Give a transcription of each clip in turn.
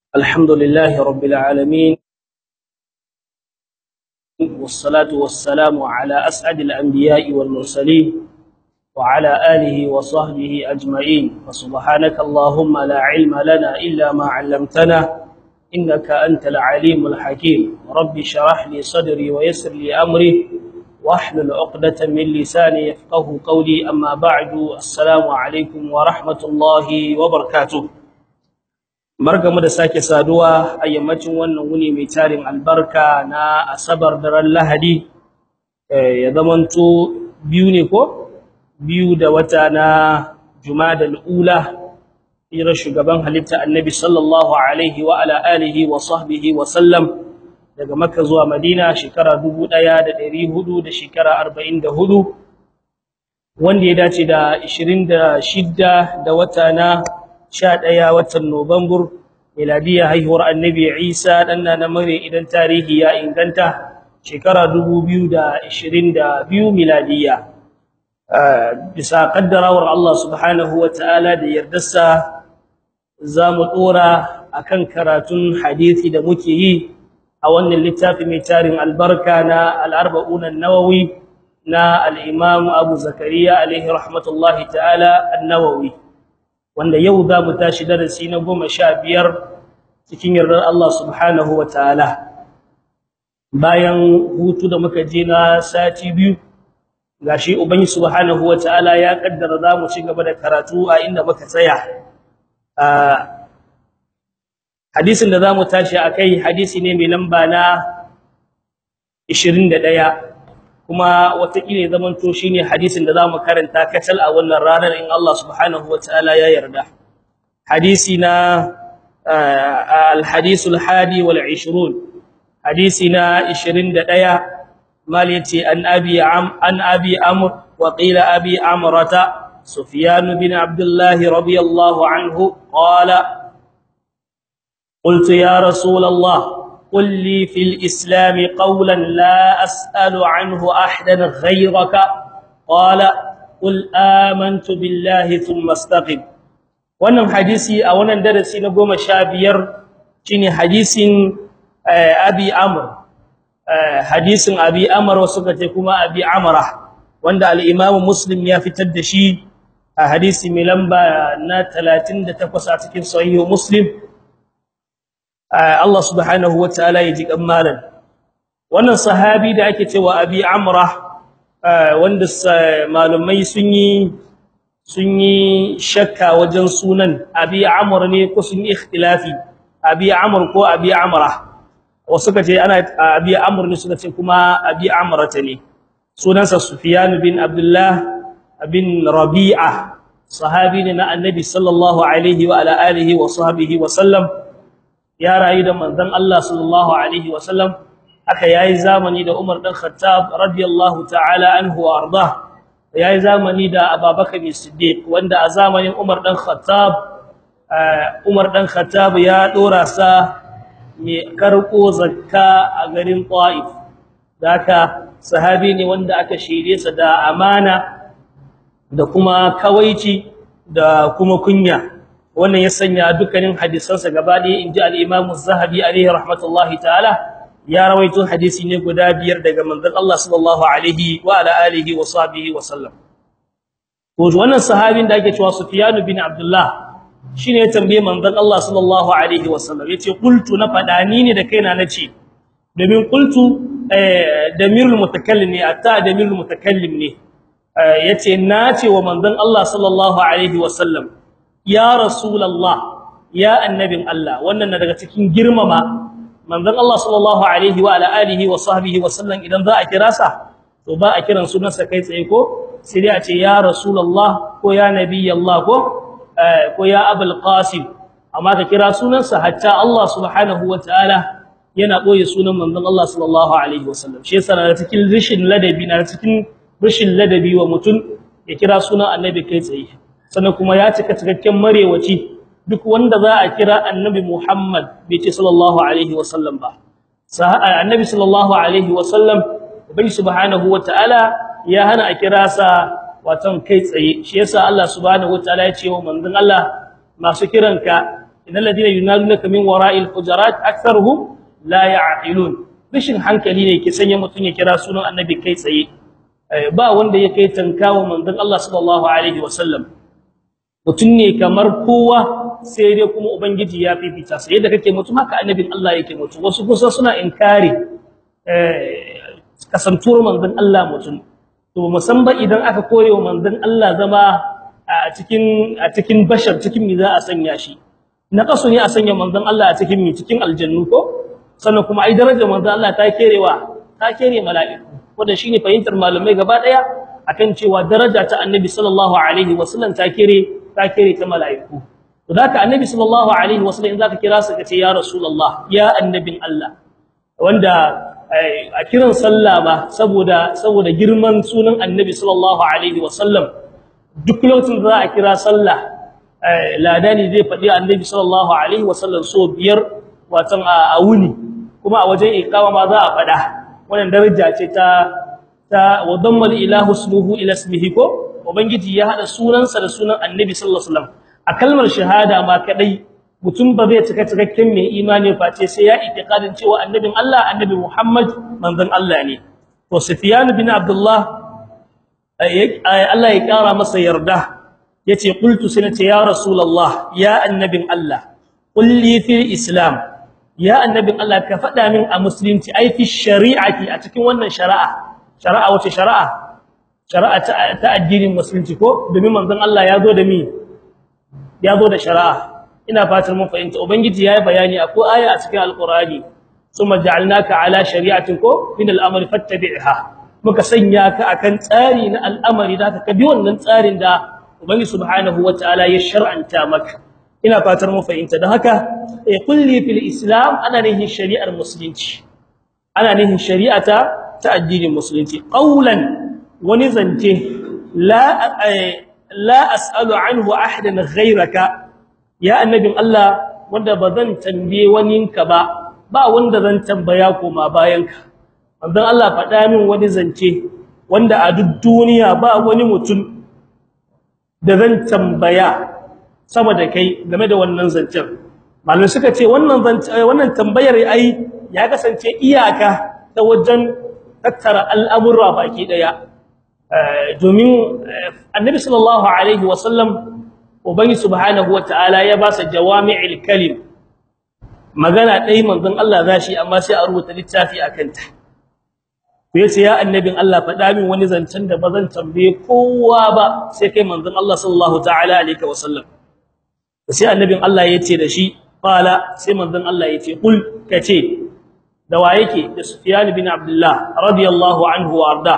الحمد لله رب العالمين والصلاة والسلام على أسعد الأنبياء والمرسلين وعلى آله وصحبه أجمعين فسبحانك اللهم لا علم لنا إلا ما علمتنا إنك أنت العليم الحكيم رب شرح لي صدري ويسر لي أمري واحلل عقدة من لساني يفقه قولي أما بعد السلام عليكم ورحمة الله وبركاته Barkamu da sake saduwa a yammacin wannan wuni mai tarin albarka na Asabar daren Lahadi ya zamanto biyu ne ko biyu da wata na Jumadal Ula ira shugaban halitta Annabi sallallahu alaihi wa ala alihi wa sahbihi wa sallam daga Makka zuwa Madina shekara 1400 da shekara 44 wanda ya dace da 26 da wata na 11 watan Nuwambar miladiya haihuwar Annabi Isa dan na mare idan tarihi ya inganta shekara 2022 miladiya bisa kaddarawar Allah subhanahu wataala da yardarsa zamu dora akan karatun hadisi da muke yi a wannan littafi mai tarin albarka na al-arba'un an-nawawi na al-imam Abu Zakariya alaihi rahmatullahi ta'ala an-nawawi wanda yau za mu tashi darasi na 15 cikin yardar Allah subhanahu wataala bayan hutu da muka je na sati biyu gashi ubangi subhanahu wataala ya kaddara za mu ci gaba da karatu a inda muka tsaya hadisin da za mu tashi akai hadisi ne mai lamba na 21 kuma watakila zaman to shine hadisin da zamu karanta kacal a wannan ranar in Allah subhanahu wataala ya yarda hadisi na al-hadith al-hadi wal 20 hadisi na 21 malati an abi am an abi amr wa qila abi amrata sufyan bin abdullah radiyallahu anhu qala قلت يا رسول الله قل لي في الإسلام قولا لا أسأل عنه أحدا غيرك قال قل آمنت بالله ثم استقم wannan hadisi a wannan darasi na 15 shine hadisin Abi Amr hadisin Abi Amr wasu kace kuma Abi Amra wanda al-Imam Muslim ya fitar da shi a hadisi mai lamba na 38 a cikin Sahih Muslim Allah subhanahu wataala ya ji kammalan wannan sahabi da ake cewa Abi Amra wanda malumai sun yi sun yi shakka wajen sunan Abi Amr ne ko sun yi ikhtilafi Abi Amr ko Abi Amra wasu kace ana Abi Amr ne suka ce kuma Abi Amrata ne sunansa Sufyan bin Abdullah bin Rabi'a sahabi ne na Annabi sallallahu alaihi wa ala alihi wa sahbihi wa sallam ya rayu da manzon Allah sallallahu alaihi wasallam aka yayi zamani da Umar dan Khattab radiyallahu ta'ala anhu wa arda yayi zamani da Abubakar Siddiq wanda a zamanin Umar dan Khattab Umar dan Khattab ya dora sa mai karko zakka a garin Taif daka sahabi ne wanda aka shirye sa da amana da kuma kawaici da kuma kunya wannan ya sanya dukkanin hadisansa gaba ɗaya inji al-Imam Az-Zahabi alayhi rahmatullahi ta'ala ya rawaito hadisi ne guda biyar daga manzon Allah sallallahu alaihi wa ala alihi wa sahbihi wa sallam to wannan sahabin da ake cewa Sufyan bin Abdullah shine ya tambaye manzon Allah sallallahu alaihi wa sallam yace qultu na fadani ne da kaina nace domin qultu damirul mutakallim ne atta damirul mutakallim ne yace nace wa manzon Allah sallallahu alaihi wa sallam ya rasulullah ya annabin Allah wannan na daga cikin girmama manzon Allah sallallahu alaihi wa alihi wa sahbihi wa sallam idan za a kira sa to ba a kiran sunansa kai tsaye ko sai dai a ce ya rasulullah ko ya nabiyallah ko ko ya abul qasim amma ka kira sunansa hatta Allah subhanahu wa ta'ala yana boye sunan manzon Allah sallallahu alaihi wa sallam shi yasa na cikin rishin ladabi na cikin rishin ladabi wa mutum ya kira sunan annabi kai tsaye sannan kuma ya cika cikakken marewaci duk wanda za a kira annabi Muhammad bai ce sallallahu alaihi wasallam ba annabi sallallahu alaihi wasallam ubangi subhanahu wataala ya hana a kira sa watan kai tsaye shi yasa Allah subhanahu wataala ya ce wa manzon Allah masu kiranka innal ladina yunadunaka min wara'il hujurat aktharuhum la ya'qilun rishin hankali ne ke sanya mutun ya kira sunan annabi kai tsaye ba wanda ya kai tankawa manzon Allah sallallahu alaihi wasallam mutun ne kamar kowa sai dai kuma ubangiji ya fifita sai yadda kake mutum haka annabin Allah yake mutum wasu kusa suna inkari eh kasantuwar manzon Allah mutum to musamman idan aka kore wa manzon Allah zama a cikin a cikin bashar cikin mi za a sanya shi na kaso ne a sanya manzon Allah a cikin mi cikin aljannu ko sannan kuma ai darajar manzon Allah ta kerewa ta kere mala'iku wanda shine fahimtar malamai gaba daya akan cewa daraja ta annabi sallallahu alaihi wasallam ta kere ta kere ta mala'iku to haka annabi sallallahu alaihi wasallam in zaka kira sa kace ya rasulullah ya annabin Allah wanda a kiran sallah ba saboda saboda girman sunan annabi sallallahu alaihi wasallam duk lokacin da za a kira sallah ladani zai faɗi annabi sallallahu alaihi wasallam so biyar watan a wuni kuma a wajen iqama ma za a faɗa wannan daraja ce ta ta wadamma ilahu ismuhu ila ismihi ko ubangiji ya hada sunansa da sunan annabi sallallahu alaihi wasallam a kalmar shahada ma kadai mutum ba zai cika cikakken mai imani face sai ya itiqadin cewa annabin Allah annabi Muhammad manzon Allah ne to Sufyan bin Abdullah Allah ya kara masa yarda yace qultu sanata ya rasulullah ya annabin Allah qul li fil islam ya annabin Allah ka fada min a musulunci ai fi shari'ati a cikin wannan shari'a shari'a wace shari'a shari'a ta addinin musulunci ko domin manzon Allah ya zo da mi ya zo da shari'a ina fatan mun fahimta ubangiji yayi bayani akwai aya a cikin alqur'ani summa ja'alnaka ala shari'atin ko min al'amri fattabi'ha muka sanya ka akan tsari na al'amari da ka bi wannan tsarin da ubangiji subhanahu wataala ya shar'anta maka ina fatan mun fahimta dan haka eh kulli fil islam ana nihin shari'ar musulunci ana nihin shari'ata ta addinin musulunci qaulan wani zance la la as'alu anhu ahadan ghayraka ya annabin Allah wanda bazan tambaye waninka ba ba wanda zan tambaya koma bayanka manzon Allah faɗa min wani zance wanda a duk duniya ba wani mutum da zan tambaya sama da kai game da wannan zancen malamai suka ce wannan wannan tambayar ai ya kasance iyaka ta wajen tattara al'amura baki daya domin annabi sallallahu alaihi wasallam ubangi subhanahu wataala ya ba sa jawami'il kalim magana dai manzon Allah zashi amma sai a rubuta littafi akan ta yace ya annabin Allah faɗa min wani zancen da bazan tambaye kowa ba sai kai manzon Allah sallallahu ta'ala alaihi wasallam sai annabin Allah yace da shi qala sai manzon Allah yace kul kace da wa yake da Sufyan bin Abdullah radiyallahu anhu warda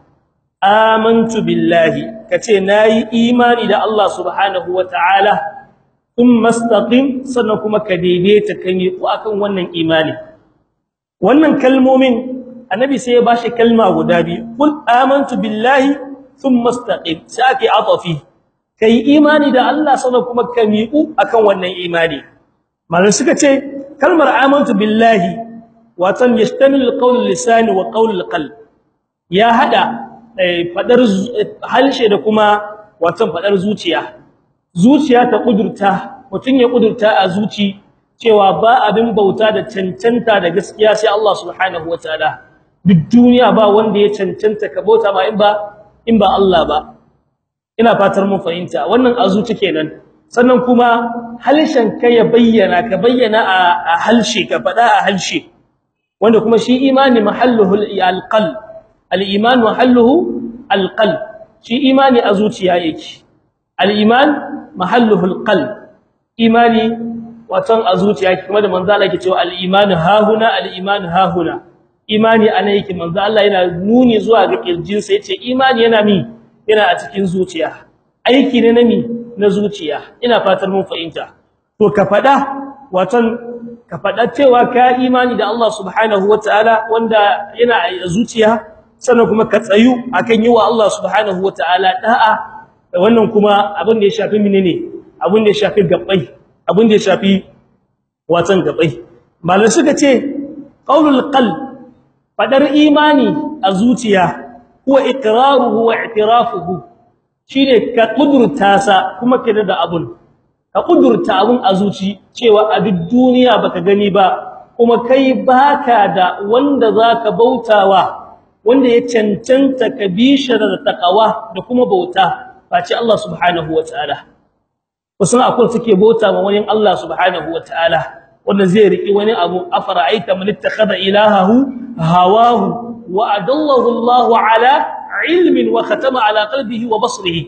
amantu billahi kace nayi imani da Allah subhanahu wataala thumma istaqim sannan kuma ka daidaita kan yi akan wannan imani wannan kalmomin annabi sai ya bashi kalma guda biyu kul amantu billahi thumma istaqim sai atafi kai imani da Allah sannan kuma ka miƙu akan wannan imani mallan suka ce kalmar amantu billahi watan yastamil qawl lisani wa qawl qalb ya hada fadar halshe da kuma watan fadar zuciya zuciya ta kudurta mutun ya kudurta a zuci cewa ba abin bauta da cancanta da gaskiya sai Allah subhanahu wataala duk duniya ba wanda ya cancanta ka bauta ma in ba in ba Allah ba ina fatar mun fahimta wannan a zuci kenan sannan kuma halshen ka ya bayyana ka bayyana a halshe ka fada a halshe wanda kuma shi imani mahalluhu alqalb al-iman mahalluhu alqalb shi imani a zuciya yake al-iman mahalluhu alqalb imani watan a zuciya yake kuma da manzo Allah yake cewa al-iman hahuna al-iman hahuna imani ana yake manzo Allah yana nuni zuwa ga kirjin sa yace imani yana mi yana a cikin zuciya aiki ne na mi na zuciya ina fatan mun fahimta to ka fada watan ka fada cewa ka imani da Allah subhanahu wataala wanda yana a zuciya sannan kuma ka tsayu akan yi wa Allah subhanahu wataala da'a wannan kuma abin da ya shafi menene abin da ya shafi gabbai abin da ya shafi watan gabbai malai suka ce qaulul qalb fadar imani a zuciya huwa iqraruhu wa i'tirafuhu shine ka kudurta sa kuma kida da abun ka kudurta abun a zuci cewa a duk duniya baka gani ba kuma kai baka da wanda zaka bautawa wanda ya cancanta ka bishar da takawa da kuma bauta face Allah subhanahu wataala wasu akwai suke bauta ma wani Allah subhanahu wataala wanda zai riki wani abu afara'aita man ittakhadha ilahahu hawahu wa adallahu Allah ala ilmin wa khatama ala qalbihi wa basrihi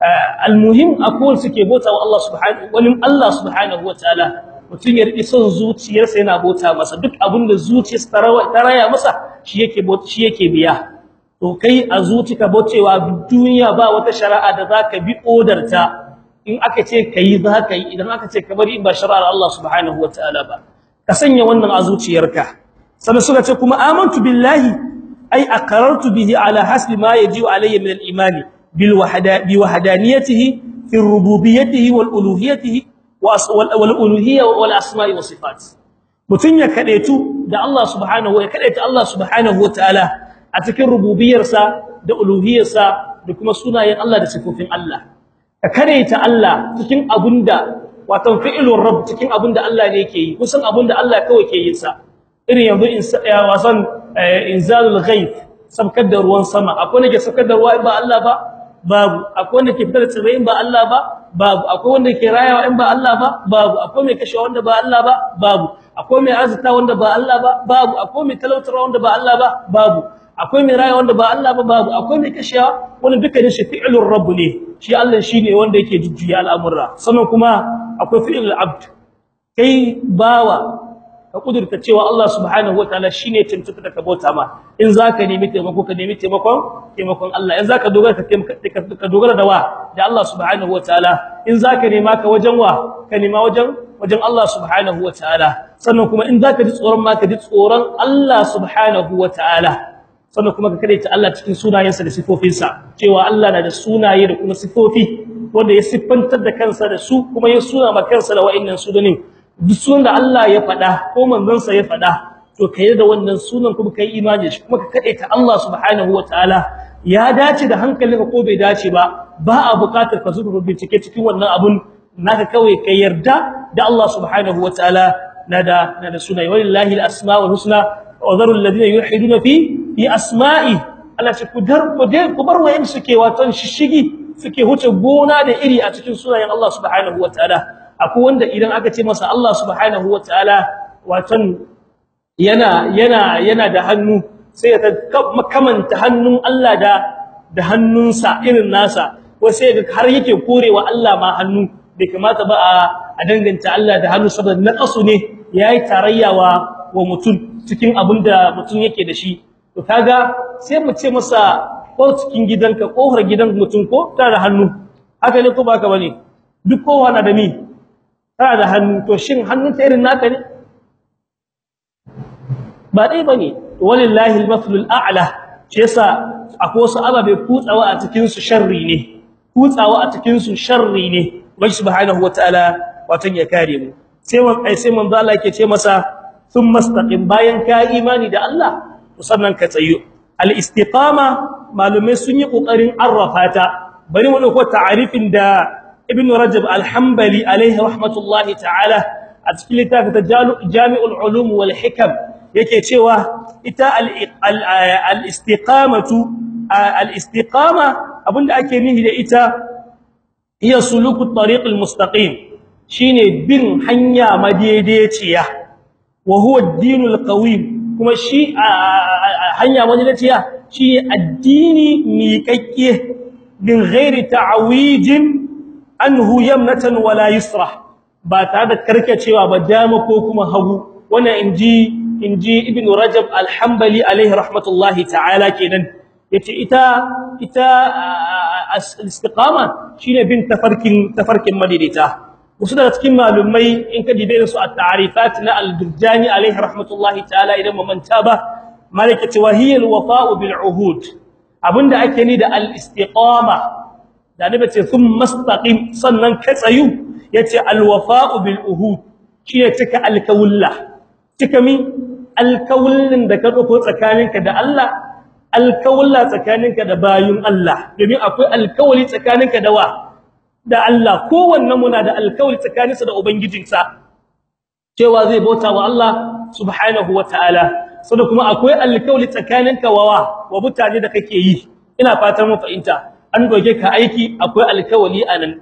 almuhim akwai suke bauta wa Allah subhanahu wani Allah subhanahu wataala mutun ya riki son zuciyarsa yana bauta masa duk abinda zuciyarsa ta raya masa shi yake bauta shi yake biya to kai a zucika baucewa duniya ba wata shari'a da zaka bi odarta in aka ce kai zaka yi idan aka ce ka bari in ba shari'ar Allah subhanahu wataala ba ka sanya wannan a zuciyarka sannan suka ce kuma amantu billahi ay aqarartu bihi ala hasbi ma yaji'u alayya min al-imani bil wahda bi wahdaniyatihi fi rububiyyatihi wal uluhiyyatihi wal uluhiyya wal asma'i was sifat mutun ya kadaitu da Allah subhanahu ya kadaita Allah subhanahu wataala a cikin rububiyarsa da uluhiyarsa da kuma sunayen Allah da sifofin Allah ka kadaita Allah cikin abunda wato fi'ilur rabb cikin abunda Allah ne yake yi kusan abunda Allah kawai ke yin sa irin yanzu in wasan inzalul ghaib sabkar da ruwan sama akwai ne ke sabkar da ruwa ba Allah ba babu akwai wanda ke fitar da tsirrai ba Allah ba babu akwai wanda ke rayawa in ba Allah ba babu akwai mai kashe wanda ba Allah ba babu akwai mai azuta wanda ba Allah ba babu akwai mai talautarwa wanda ba Allah ba babu akwai mai raya wanda ba Allah ba babu akwai mai kashewa wanda dukkanin shi fi'lur rabb ne shi Allah shine wanda yake jujjuya al'amura sannan kuma akwai fi'lul abd kai bawa ka kudurta cewa Allah subhanahu wataala shine tuntuka da ka bauta ma in zaka nemi taimako ka nemi taimakon taimakon Allah in zaka dogara ka ka dogara da wa da Allah subhanahu wataala in zaka nema ka wajen wa ka nema wajen wajen Allah subhanahu wataala sannan kuma in zaka ji tsoron ma ka ji tsoron Allah subhanahu wataala sannan kuma ka kadaita Allah cikin sunayensa da sifofinsa cewa Allah na da sunaye da kuma sifofi wanda ya siffantar da kansa da su kuma ya suna ma kansa da wa'annan sunanin duk sunan da Allah ya faɗa ko manzon sa ya faɗa to kai da wannan sunan kuma kai imani shi kuma ka kadaita Allah subhanahu wataala ya dace da hankalinka ko bai dace ba ba a buƙatar ka zuba bincike cikin wannan abun naka kawai kai yarda da Allah subhanahu wataala nada nada sunaye walillahi al-asmaul husna wa dharu alladhina yulhiduna fi fi asma'i Allah ce ku dar ku dai ku bar wayin suke watan shishigi suke huce gona da iri a cikin sunayen Allah subhanahu wataala akwai wanda idan aka ce masa Allah subhanahu wataala watan yana yana yana da hannu sai ya kamanta hannun Allah da da hannunsa irin nasa ko sai ga har yake korewa Allah ma hannu bai kamata ba a danganta Allah da hannu saboda naqasu ne yayi tarayya wa wa mutum cikin abinda mutum yake da shi to kaga sai mu ce masa ko cikin gidanka kohar gidan mutum ko tare da hannu haka ne ko baka bane duk kowa na da ni tare da hannu to shin hannun ta irin naka ne ba dai bane walillahi al-maflul a'la shi yasa akwai wasu ababe kutsawa a cikin su sharri ne kutsawa a cikin su sharri ne wai subhanahu wataala watan ya kare mu sai wan ai sai manzo Allah yake ce masa thumma istaqim bayan ka imani da Allah sannan ka tsayo al-istiqama malumai sun yi kokarin arrafa ta bari mu dauko ta'arifin da ibn rajab al-hanbali alaihi rahmatullahi ta'ala a cikin littafin jami'ul ulum wal hikam yake cewa ita al-istiqamatu al-istiqama abinda ake nihi da ita hiya suluku at-tariq al-mustaqim shine bin hanya madaidaiciya wa huwa ad-dinul qawim kuma shi hanya madaidaiciya shi addini miƙaƙƙe bin ghairi ta'wijin anhu yamnatan wala yusra ba tare da karkacewa ba dama ko kuma hagu wannan inji inji ibnu rajab al-hanbali alaihi rahmatullahi ta'ala kenan yace ita ita al-istiqama shine bin tafarkin tafarkin madidita wasu daga cikin malumai in ka dibe su at-ta'rifat na al-durjani alaihi rahmatullahi ta'ala idan mu manta ba malaka cewa hiya al-wafa'u bil uhud abinda ake ni da al-istiqama da nabi ce thumma istaqim sannan ka tsayu yace al-wafa'u bil uhud shine cika al-kawulla cika mi al-kawullin da ka dauko tsakaninka da Allah al-kawulla tsakaninka da bayun Allah domin akwai al-kawli tsakaninka da wa da Allah kowanne muna da alkawari tsakaninsa da ubangijinsa cewa zai bauta wa Allah subhanahu wataala sannan kuma akwai alkawari tsakaninka wa wa mutane da kake yi ina fatan mu fahimta an doge ka aiki akwai alkawari anan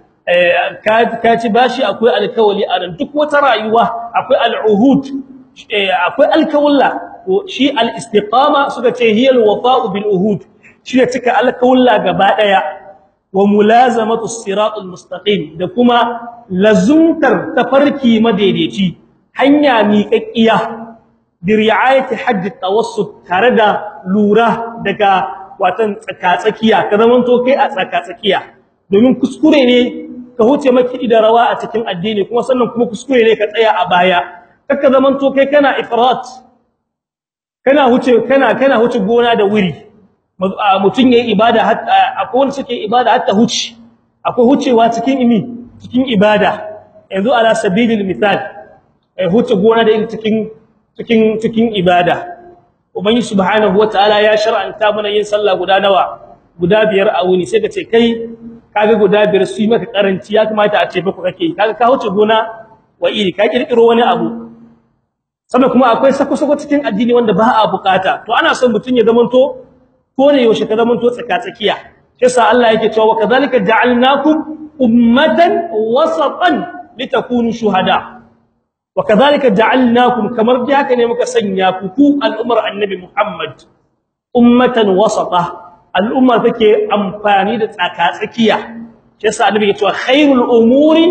ka ci bashi akwai alkawari anan duk wata rayuwa akwai al'uhud akwai alkawalla shi al-istiqama suka ce hiya al-wafa'u bil uhud shi ne cika alkawalla gaba daya wa mulazamatu siratul mustaqim da kuma lazumtar tafarki madaidaici hanya miƙaƙiya bi ri'ayati hadd tawassut tare da lura daga watan tsakatsakiya ka zaman to kai a tsakatsakiya domin kuskure ne ka huce maki da rawa a cikin addini kuma sannan kuma kuskure ne ka tsaya a baya kaka zaman to kai kana ifrat kana huce kana kana huce gona da wuri mutun yayi ibada akwai wanda suke ibada hatta huce akwai hucewa cikin imi cikin ibada yanzu ala sabilil misal ai huce gona da cikin cikin cikin ibada ubangi subhanahu wataala ya shar'anta mana yin sallah guda nawa guda biyar a wuni sai ka ce kai kaga guda biyar su yi maka karanci ya kamata a ce ba ku kake kaga ka huce gona wa iri ka kirkiro wani abu sannan kuma akwai sako-sako cikin addini wanda ba a bukata to ana son mutun ya zamanto ko ne yaushe ka zamanto tsaka-tsakiya shi yasa Allah yake cewa wa kadhalika ja'alnakum ummatan wasatan litakunu shuhada wa kadhalika ja'alnakum kamar da haka ne muka sanya ku ku al'ummar annabi Muhammad ummatan wasata al'umma take amfani da tsaka-tsakiya shi yasa annabi ya ce khairul umuri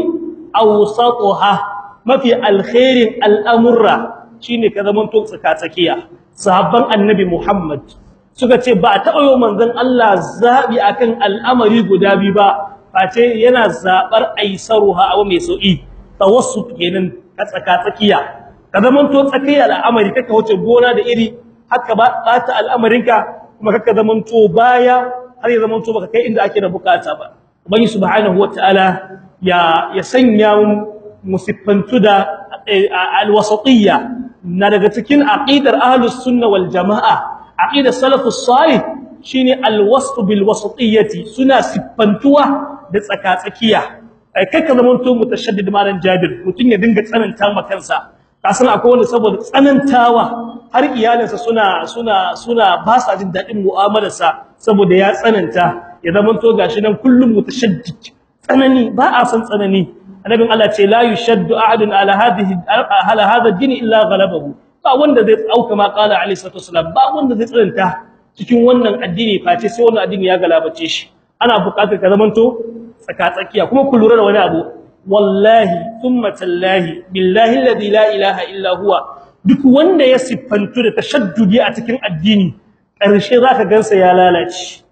awsatuha mafi alkhairin al'amurra shine ka zaman to tsaka-tsakiya sahabban annabi Muhammad suka ce ba a taɓa yau manzon Allah zabi akan al'amari guda biyu ba face yana zabar aisaruha abu mai sauki tawassut kenan ka tsaka-tsakiya ka zaman to tsakiya al'amari kaka wuce gona da iri haka ba ta al'amarinka kuma kaka zaman to baya har ya zaman to baka kai inda ake da bukata ba ubangi subhanahu wataala ya ya sanya mu siffantu da alwasatiyya na daga cikin aqidar ahlus sunna wal jamaa aqidar salafus salih shine alwasf bil wasatiyyati suna siffantuwa da tsakatsakiya ai kai ka zamanto mutashaddid malan jabir mutun ya dinga tsananta ma kansa kasan akwai wanda saboda tsanantawa har iyalinsa suna suna suna ba sa jin dadin mu'amalarsa saboda ya tsananta ya zamanto gashi nan kullum mutashaddid tsanani ba a san tsanani annabin Allah ce la yushaddu ahadun ala hadhihi ala hadha ad-din illa ghalabahu ba wanda zai auka ma qala alayhi salatu wasalam ba wanda zai tsananta cikin wannan addini face sai wannan addini ya galabace shi ana buƙatar ka zamanto tsaka-tsakiya kuma ku lura da wani abu wallahi thumma tallahi billahi alladhi la ilaha illa huwa duk wanda ya siffantu da tashaddudi a cikin addini ƙarshe zaka gansa ya lalace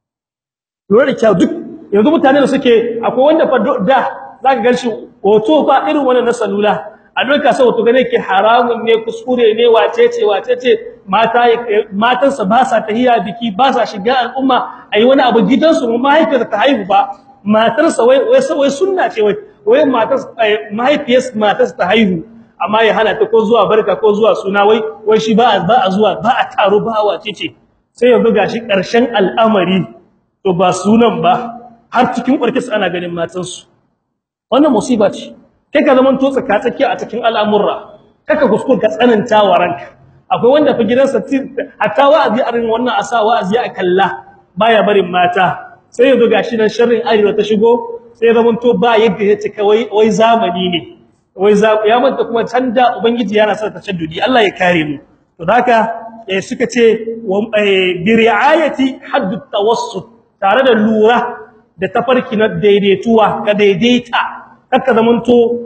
lura da kyau duk yanzu mutane da suke akwai wanda fa da zaka ganshi hoto fa irin wannan na salula a doka sai hoto gane ke haramun ne kuskure ne wacece wacece mata matansa ba sa tahiya biki ba sa shiga al'umma ayi wani abu gidansu mu mahaifiyar ta haihu ba matarsa wai wai wai sunna ce wai wai matar mahaifiyar matarsa ta haihu amma ya hana ta ko zuwa barka ko zuwa suna wai wai shi ba ba a zuwa ba a taro ba wacece sai yanzu gashi karshen al'amari to ba sunan ba har cikin ƙwarkis ana ganin matansu wannan musiba ce kai ka zaman to tsaka tsakiya a cikin al'amurra kaka kuskure ka tsananta wa ranka akwai wanda fa gidansa hatta wa'azi a rin wannan asa wa'azi a kalla baya barin mata sai yanzu gashi nan sharrin arewa ta shigo sai ya zaman to ba yadda ya cika wai wai zamani ne wai ya manta kuma canda ubangiji yana sa tashaddudi Allah ya kare mu to haka suka ce bi ri'ayati hadd tawassut tare da lura da tafarki na daidaituwa ka daidaita kaka zamanto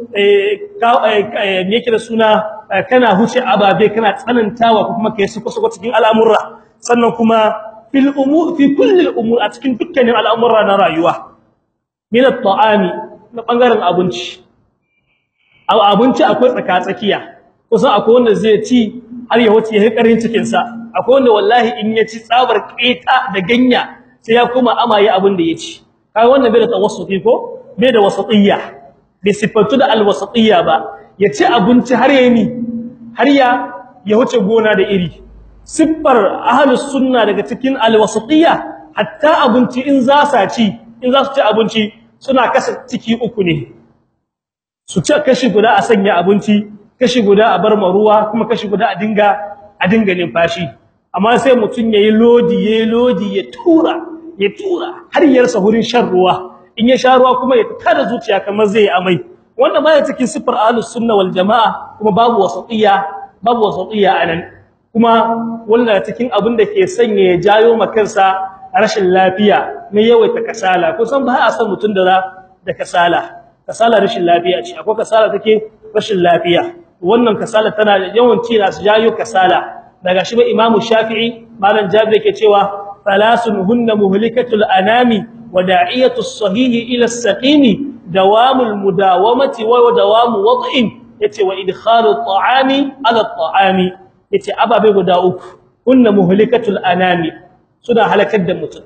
me yake da suna kana huce ababe kana tsanantawa ko kuma kai su kusa cikin al'amurra sannan kuma fil umur fi kulli al-umur a cikin dukkanin al'amurra na rayuwa min at-ta'ami na bangaren abinci aw abinci akwai tsaka tsakiya kusan akwai wanda zai ci har ya wuce ya karin cikin sa akwai wanda wallahi in ya ci tsabar keta da ganya sai ya koma amaye abin da ya ci kai wannan bai da tawassufi ko bai da wasatiyya bai sifatu da alwasatiyya ba ya ci abinci har yayi ni har ya ya wuce gona da iri siffar ahlus sunna daga cikin alwasatiyya hatta abinci in za sa ci in za su ci abinci suna kasa ciki uku ne su ci kashi guda a sanya abinci kashi guda a bar ruwa kuma kashi guda a dinga a dinga numfashi amma sai mutun yayi lodi yayi lodi ya tura ya tura har yarsa hurin shan ruwa in ya sha ruwa kuma ya tada zuciya kamar zai amai wannan baya cikin sifar ahlus sunna wal jamaa kuma babu wasatiyya babu wasatiyya anan kuma wannan cikin abin da ke sanya ya jayo makansa rashin lafiya ne yawaita kasala kusan ba a san mutun da da kasala kasala rashin lafiya ce akwai kasala take rashin lafiya wannan kasala tana da yawan cira su jayo kasala daga shi ba imamu shafi'i malam jabir yake cewa thalathun hunna muhlikatul anami wa da'iyatu as-sahih ila as-saqim dawamul mudawamati wa dawamu wad'in yace wa idkhalu at-ta'ami ala at-ta'ami yace ababe guda uku hunna muhlikatul anami suna halakar da mutum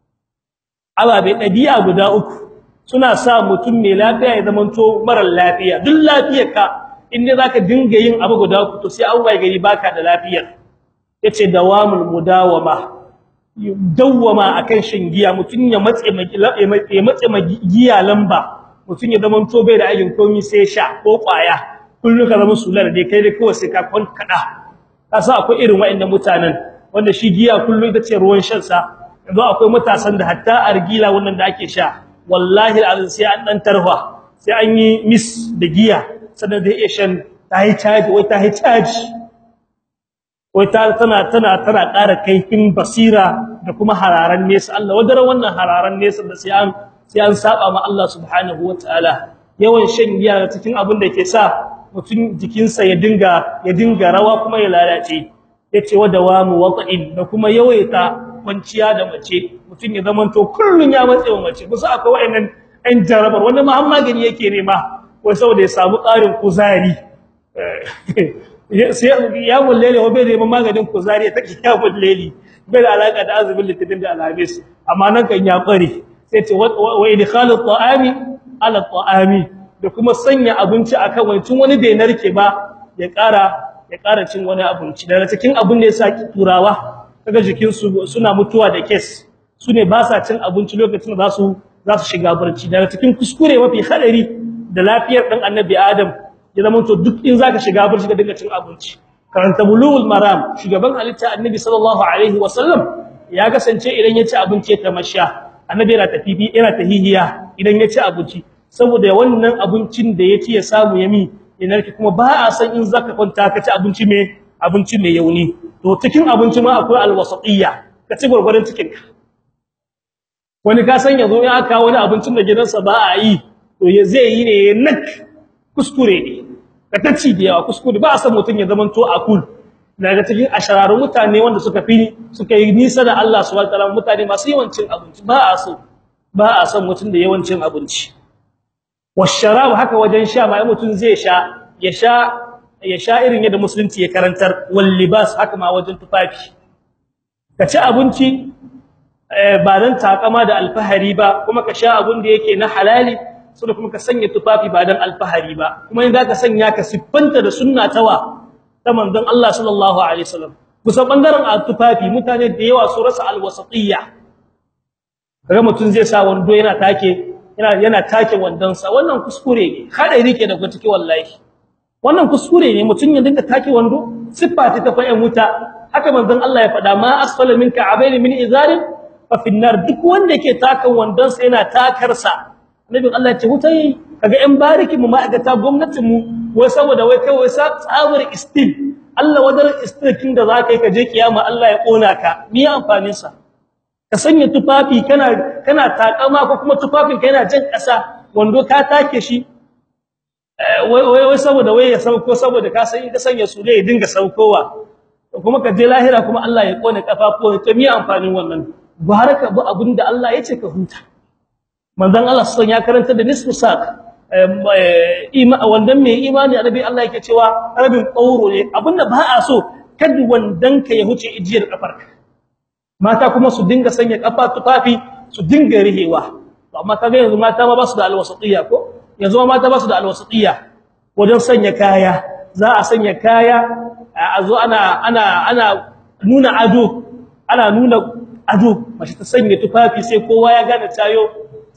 ababe dabi'a guda uku suna sa mutum mai lafiya ya zamanto mara lafiya duk lafiyarka inda zaka dinga yin abu guda uku to sai an waye gari baka da lafiyar yace dawamul mudawama dawwama akan shin giya mutun ya matse ya matse giya lamba mutun ya zaman to bai da aikin komai sai sha ko kwaya kullu ka zama sular dai kai dai kawai sai ka kon kada kasa akwai irin wayannan mutanen wanda shi giya kullu ita ce ruwan shan sa yanzu akwai matasan da hatta argila wannan da ake sha wallahi alazim sai an dan tarfa sai an yi miss da giya sannan da iya shan ta yi charge wai ta yi charge wai ta tana tana tana ƙara kaifin basira da kuma hararan nesa Allah wadara wannan hararan nesa da sai an sai an saba ma Allah subhanahu wataala yawan shan giya cikin abin da ke sa mutum jikinsa ya dinga ya dinga rawa kuma ya lalace yace wa dawamu wata'in da kuma yawaita kwanciya da mace mutum ya zamanto kullun ya matse mace kusa akwai wayannan ɗan jarabar wanda ma magani yake nema wai saboda ya samu ƙarin kuzari sai ya mullele wa bai da maganin kuzari ta ya mulleli bai da alaka da azumin litinin da alhamis amma nan kan ya kware sai ce wa idkhalu ta'ami ala ta'ami da kuma sanya abinci akan wancin wani bai narke ba ya ƙara ya ƙara cin wani abinci daga cikin abin da yasa turawa kaga jikin su suna mutuwa da kes su ne ba sa cin abinci lokacin da za su za su shiga barci daga cikin kuskure mafi hadari da lafiyar dan annabi adam ya zama to duk in zaka shiga barci ka dinga cin abinci karanta bulughul maram shugaban halitta annabi sallallahu alaihi wasallam ya kasance idan ya ci abinci ta masha annabi yana tafifi yana tahihiya idan ya ci abinci saboda wannan abincin da ya ci ya samu yami inarki kuma ba a san in zaka kwanta ka ci abinci mai abinci mai yauni to cikin abinci ma akwai alwasatiyya ka ci gurgurun cikin ka wani ka san yazo ya aka wani abincin da gidansa ba a yi to ya zai yi ne nak kuskure ne ka taci da yawa kuskure ba a san mutun ya zaman to akul daga cikin ashararun mutane wanda suka fi suka yi nisa da Allah subhanahu wataala mutane masu yawancin abinci ba a so ba a san mutun da yawancin abinci washarab haka wajen sha ba mutun zai sha ya sha ya sha irin yadda musulunci ya karantar wal libas haka ma wajen tufafi ka ci abinci ba dan takama da alfahari ba kuma ka sha abun da yake na halali sai kuma ka sanya tufafi ba dan alfahari ba kuma in zaka sanya ka siffanta da sunna tawa ta manzon Allah sallallahu alaihi wasallam kusan bangaren tufafi mutane da yawa su rasa alwasatiyya kaga mutun zai sa wando yana take yana yana take wandon sa wannan kuskure ne hadari ke da ku take wallahi wannan kuskure ne mutun ya dinga take wando siffa ta fa wuta haka manzon Allah ya faɗa ma asfala minka abaini min izarin fa finnar duk wanda yake takan wandon sa yana takar sa nabin Allah ce hutai kaga ɗan bariki mu ma'aikata gwamnatin mu wai saboda wai kai wai sa tsabar istil Allah wadar istilkin da zaka yi ka je kiyama Allah ya kona ka me amfanin sa ka sanya tufafi kana kana takama ko kuma tufafin ka yana jan ƙasa wando ka take shi wai wai saboda wai ya sauko saboda ka san ka sanya su ne ya dinga saukowa kuma ka je lahira kuma Allah ya kona kafafuwa to me amfanin wannan baraka bu abinda Allah ya ce ka huta manzon Allah sun ya karanta da nisfu saq wanda mai imani annabi Allah yake cewa rabin qauro ne abinda ba a so kad wandan ka ya huce ijiyar kafarka mata kuma su dinga sanya kafa tufafi su dinga rihewa amma kaga yanzu mata ma ba su da alwasatiyya ko yanzu ma mata ba su da alwasatiyya wajen sanya kaya za a sanya kaya a zo ana ana ana nuna ado ana nuna ado mace ta sanya tufafi sai kowa ya gane tayo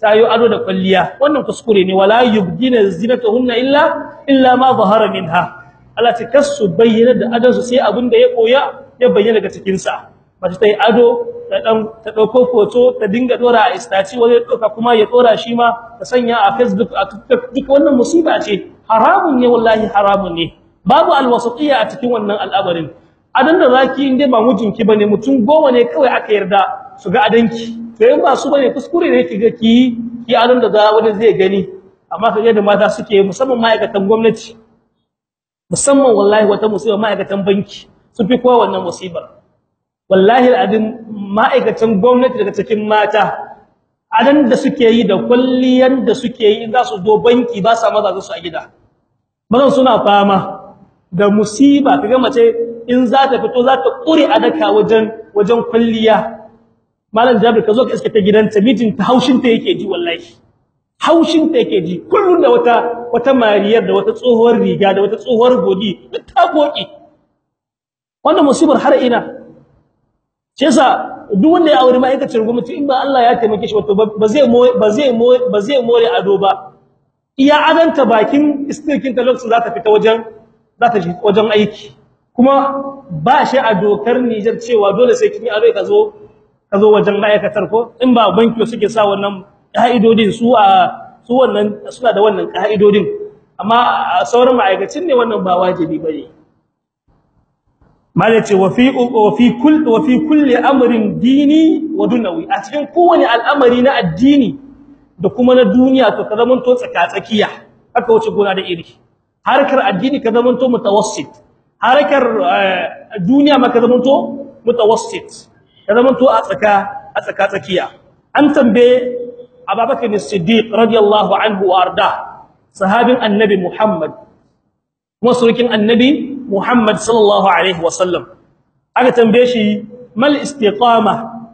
tayo ado da kwalliya wannan kuskure ne wala yubdina zinatahunna illa illa ma zahara minha Allah ta kasu bayyana da adansu sai abin da ya koya ya bayyana daga cikin sa mace ta yi ado ta dan ta dauko foto ta dinga dora a istaci wani doka kuma ya dora shi ma ta sanya a Facebook a TikTok duk wannan musiba ce haramun ne wallahi haramun ne babu alwasatiyya a cikin wannan al'amarin adan da zaki inde ba mijinki bane mutum goma ne kawai aka yarda su ga adanki to in ba su bane kuskure ne kiga ki ki adan da za wani zai gani amma kaje da mata suke musamman ma'aikatan gwamnati musamman wallahi wata musiba ma'aikatan banki sun fi kowa wannan musibar wallahi al'adin ma'aikatan gwamnati daga cikin mata adan da suke yi da kulliyan da suke yi za su zo banki ba sa maza su a gida mazan suna fama da musiba kaga mace in za ta fito za ta kure adaka wajen wajen kulliya malam jabir ka zo ka iske ta gidanta mijin ta haushin ta yake ji wallahi haushin ta yake ji kullun da wata wata mariyar da wata tsohuwar riga da wata tsohuwar godi duk ta goki wannan musibar har ina shi yasa duk wanda ya aure ma'aikacin gwamnati in ba Allah ya taimake shi wato ba zai ba zai ba zai more ado ba iya adanta bakin istirkin ta lokacin za ta fita wajen za ta wajen aiki kuma ba shi a dokar Niger cewa dole sai kin yi ado ka zo ka zo wajen ma'aikatar ko in ba banki suke sa wannan ka'idodin su a su wannan suna da wannan ka'idodin amma sauran ma'aikacin ne wannan ba wajibi bane malace wa fi wa fi kull wa fi kulli amrin dini wa dunawi a cikin kowane al'amari na addini da kuma na duniya to ka zamanto tsakatsakiya haka wuce gona da iri harkar addini ka zamanto mutawassit harkar duniya ma ka zamanto mutawassit ka zamanto a tsaka a tsaka tsakiya an tambaye Abubakar As-Siddiq radiyallahu anhu wa arda sahabin annabi Muhammad kuma surukin annabi Muhammad sallallahu alaihi wasallam aka tambaye shi mal istiqama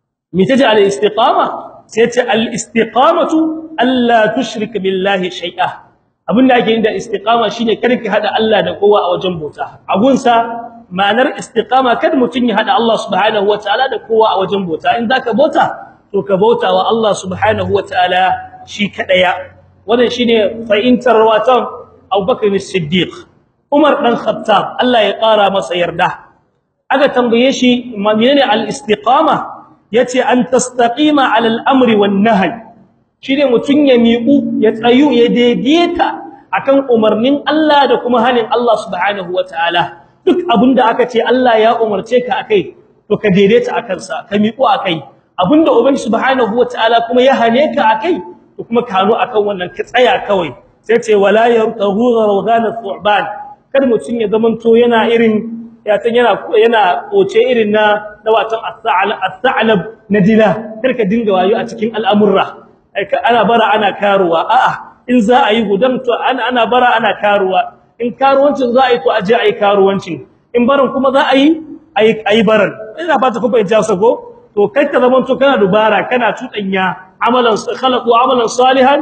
me taje al istiqama sai ce al istiqamatu alla tushrik billahi shay'a abinda ake yin da istiqama shine kada ki hada Allah da kowa a wajen bauta agunsa ma'anar istiqama kada mutun ya hada Allah subhanahu wataala da kowa a wajen bauta in zaka bauta to ka bauta wa Allah subhanahu wataala shi kadaya wannan shine fa'intar watan Abubakar As-Siddiq Umar dan Khattab Allah ya ƙara masa yarda aka tambaye shi menene al-istiqama yace an tastaqima 'ala al-amri wan-nahy shine mutun ya miƙu ya tsayu ya daidaita akan umarnin Allah da kuma hanin Allah subhanahu wataala duk abinda aka ce Allah ya umarce ka akai to ka daidaita akan sa ka miƙu akai abinda ubangi subhanahu wataala kuma ya hane ka akai to kuma ka hanu akan wannan ka tsaya kawai sai ce wala yartahu rawgana thu'ban kar mutun ya zamanto yana irin ya san yana yana koce irin na dawatan as-sa'lab nadila kar ka dinga wayo a cikin al'amurra ana bara ana karuwa a'a in za a yi gudan to ana ana bara ana karuwa in karuwancin za a yi to aje a yi karuwancin in baran kuma za a yi a yi baran ina fata ku fahimta sako to kai ka zamanto kana dubara kana tudanya amalan khalaqu amalan salihan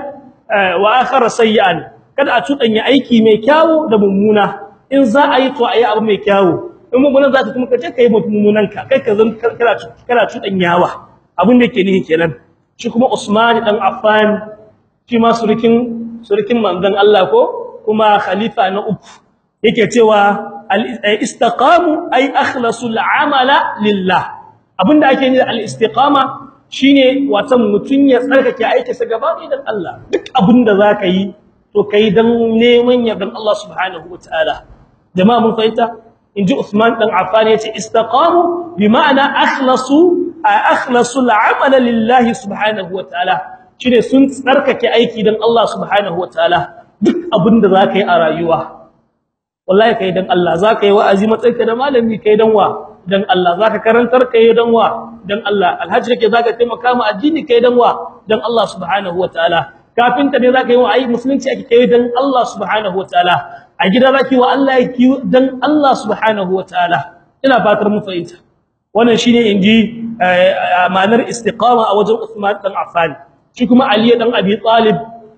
wa akhara sayyan kada a tudanya aiki mai kyawu da mummuna in za a yi to a yi abu mai kyawu in mummunan za ta kuma kace kai mummunan ka kai ka zan kana kana tudanyawa abin da yake nihi kenan shi kuma Usman dan Affan shi ma surikin surikin manzon Allah ko kuma khalifa na uku yake cewa al-istiqamu ay akhlasul amala lillah abinda ake nufi al-istiqama shine watan mutun ya tsarkake aikinsa gaba ɗaya dan Allah duk abinda zaka yi to kai dan neman yardan Allah subhanahu wataala jama'a mun fahimta inji Uthman dan Affan yace istaqamu bi ma'ana akhlasu akhlasu al-amala lillahi subhanahu wataala shine sun tsarkake aiki dan Allah subhanahu wataala duk abinda zaka yi a rayuwa wallahi kai dan Allah zaka yi wa'azi matsayinka da malami kai dan wa dan Allah zaka karantar kai dan wa dan Allah alhaji kake zaka taimaka ma addini kai dan wa dan Allah subhanahu wataala kafin ka ne zaka yi wa ayi musulunci ake kai dan Allah subhanahu wataala a gida zaki wa Allah yake dan Allah subhanahu wataala ina fatar mu fahimta wannan shine inji ma'anar istiqama a wajen Uthman dan Affan shi kuma Ali dan Abi Talib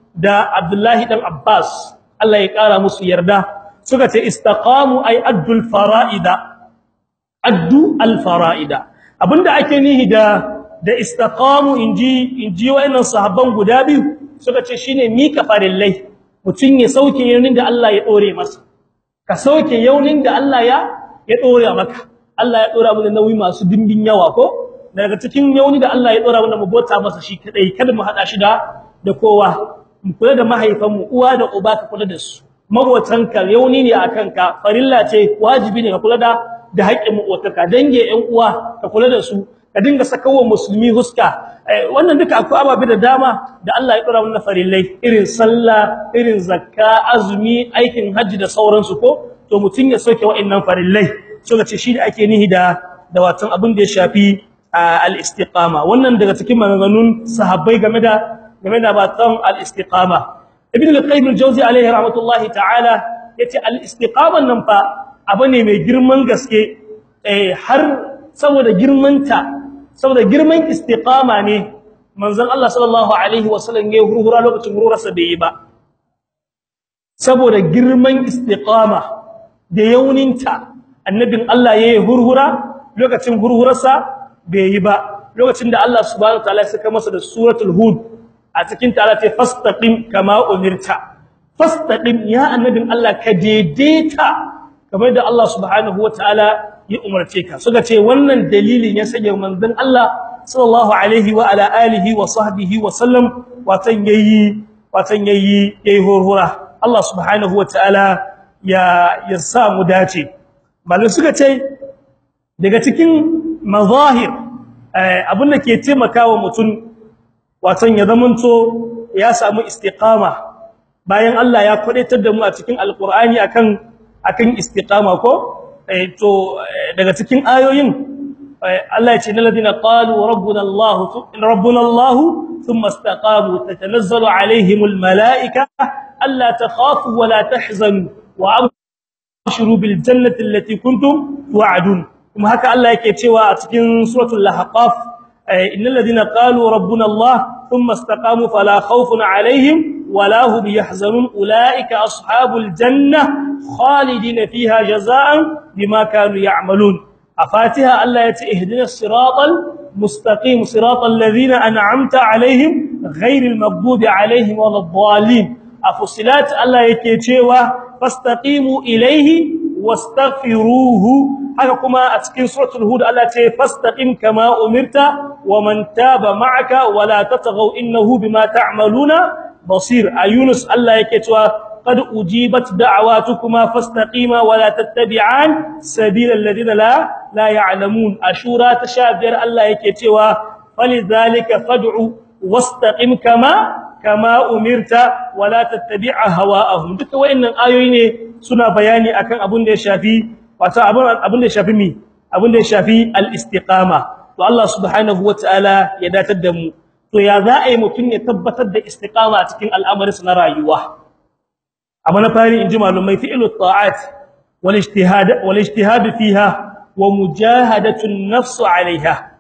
da Abdullahi dan Abbas Allah ya kara musu yarda suka ce istaqamu ay addul fara'ida addu al fara'ida abinda ake nihi da da istaqamu inji inji wayannan sahabban guda biyu suka ce shine mika farillai mutun ya sauke yaunin da Allah ya dore masa ka sauke yaunin da Allah ya ya dore maka Allah ya dora mu da nauyi masu dimbin yawa ko daga cikin yauni da Allah ya dora mu mu bota masa shi kadai kada mu hada shi da da kowa mu kula da mahaifan mu uwa da uba ka kula da su mabotanka yauni ne akan ka farilla ce wajibi ne ka kula da da haƙƙin mabotanka dange ƴan uwa ka kula da su ka dinga sakawa musulmi huska wannan duka akwai ababe da dama da Allah ya dora mana farillai irin sallah irin zakka azumi aikin haji da sauransu ko to mutun ya soke wa'annan farillai so ce shi da ake nihi da da watan abin da ya shafi al-istiqama wannan daga cikin maganganun sahabbai game da game da batan al-istiqama ibn al-qayyim al-jawzi alayhi rahmatullahi ta'ala yace al-istiqama nan fa abu ne mai girman gaske eh har saboda girmanta saboda girman istiqama ne manzon Allah sallallahu alaihi wasallam ya hurhura lokacin hururarsa bai yi ba saboda girman istiqama da yauninta annabin Allah ya yi hurhura lokacin hurhurarsa bai yi ba lokacin da Allah subhanahu wataala ya saka masa da suratul hud a cikin ta Allah ta fastaqim kama umirta fastaqim ya annabin Allah ka daidaita kamar da Allah subhanahu wataala ya umarce ka suka ce wannan dalilin ya sanya manzon Allah sallallahu alaihi wa ala alihi wa sahbihi wa sallam watan yayi watan yayi yayi hurhura Allah subhanahu wataala ya ya sa mu dace malai suka ce daga cikin mazahir abin da ke taimakawa mutum watan ya zamanto ya samu istiqama bayan Allah ya kwadaitar da mu a cikin alqur'ani akan akan istiqama ko to daga cikin ayoyin Allah ya ce na ladina qalu rabbuna Allah rabbuna Allah thumma istaqamu tatanazzalu alaihimul malaika alla takhafu wa la tahzanu wa abshiru bil jannati allati kuntum tu'adun kuma haka Allah yake cewa a cikin suratul lahqaf innal ladina qalu rabbuna Allah thumma istaqamu fala khawfun alaihim wala hum yahzanun ulaika ashabul janna khalidina fiha jazaan bima kanu ya'malun afatiha Allah yace ihdinas siratal mustaqim siratal ladina an'amta alaihim ghairil maghdubi alaihim waladdallin afusilat Allah yake cewa fastaqimu ilaihi wastaghfiruhu haka kuma a cikin suratul hud Allah ce fastaqim kama umirta waman taba ma'aka wala tatghaw innahu bima ta'maluna basir ayunus Allah yake cewa qad ujibat da'awatukuma fastaqima wala tattabi'an sabilal ladina la la ya'lamun ashura tashabir Allah yake cewa falidhalika fad'u wastaqim kama kama umirta wala tattabi'a hawa'ahum duka wayannan ayoyi ne suna bayani akan abun da ya shafi wato abun da ya shafi mi abun da ya shafi al-istiqama to Allah subhanahu wataala ya datar da mu to ya za a yi mutun ya tabbatar da istiqama a cikin al'amarinsa na rayuwa amma na fari inji malumai fi'lu ta'at wal ijtihad wal ijtihad fiha wa mujahadatu an-nafs 'alayha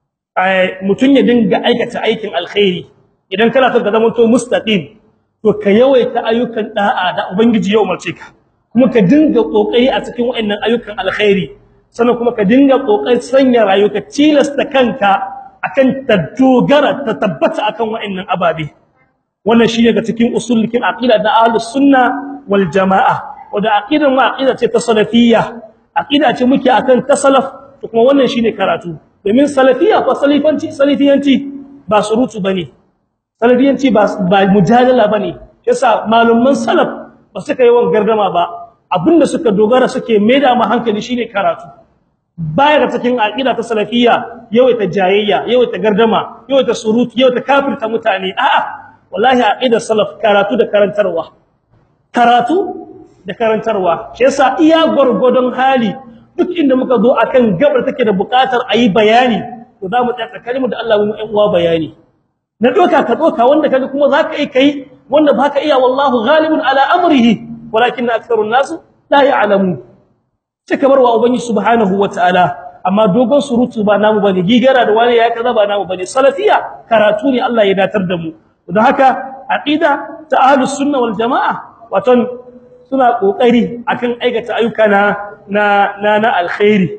mutun ya dinga aikata aikin alkhairi idan kana son ka zama to mustaqim to ka yawaita ayyukan da'a da ubangiji ya umarce ka kuma ka dinga kokari a cikin wayannan ayyukan alkhairi sannan kuma ka dinga kokari sanya rayuka tilasta kanka akan tadogara ta tabbata akan wayannan ababe wannan shine ga cikin usulikin aqida da ahlus sunna wal jamaa wanda aqidar mu aqida ce ta salafiyya aqida ce muke akan ta salaf to kuma wannan shine karatu domin salafiyya ko salifanci salifiyanci ba surutu bane salafiyanci ba ba mujadala bane yasa malumman salaf ba suka yi wan gardama ba abinda suka dogara suke maida ma hankali shine karatu baya ga cikin aqida ta salafiyya yawaita jayayya yawaita gardama yawaita surutu yawaita kafirta mutane a'a wallahi aqidar salaf karatu da karantarwa karatu da karantarwa shi yasa iya gurgudun hali duk inda muka zo akan gabar take da bukatar ayi bayani to za mu tsaka kalmar da Allah mu ɗan uwa bayani na doka ka doka wanda kaga kuma zaka yi kai wanda baka iya wallahu ghalibun ala amrihi walakin aktharun nas la ya'lamu sai kamar wa ubangi subhanahu wataala amma dogon surutu ba namu bane gigara da wani ya kaza ba namu bane salafiya karatu ne Allah ya datar da mu don haka aqida ta ahlus sunna wal jamaa waton suna kokari akan aikata ayyuka na na na alkhairi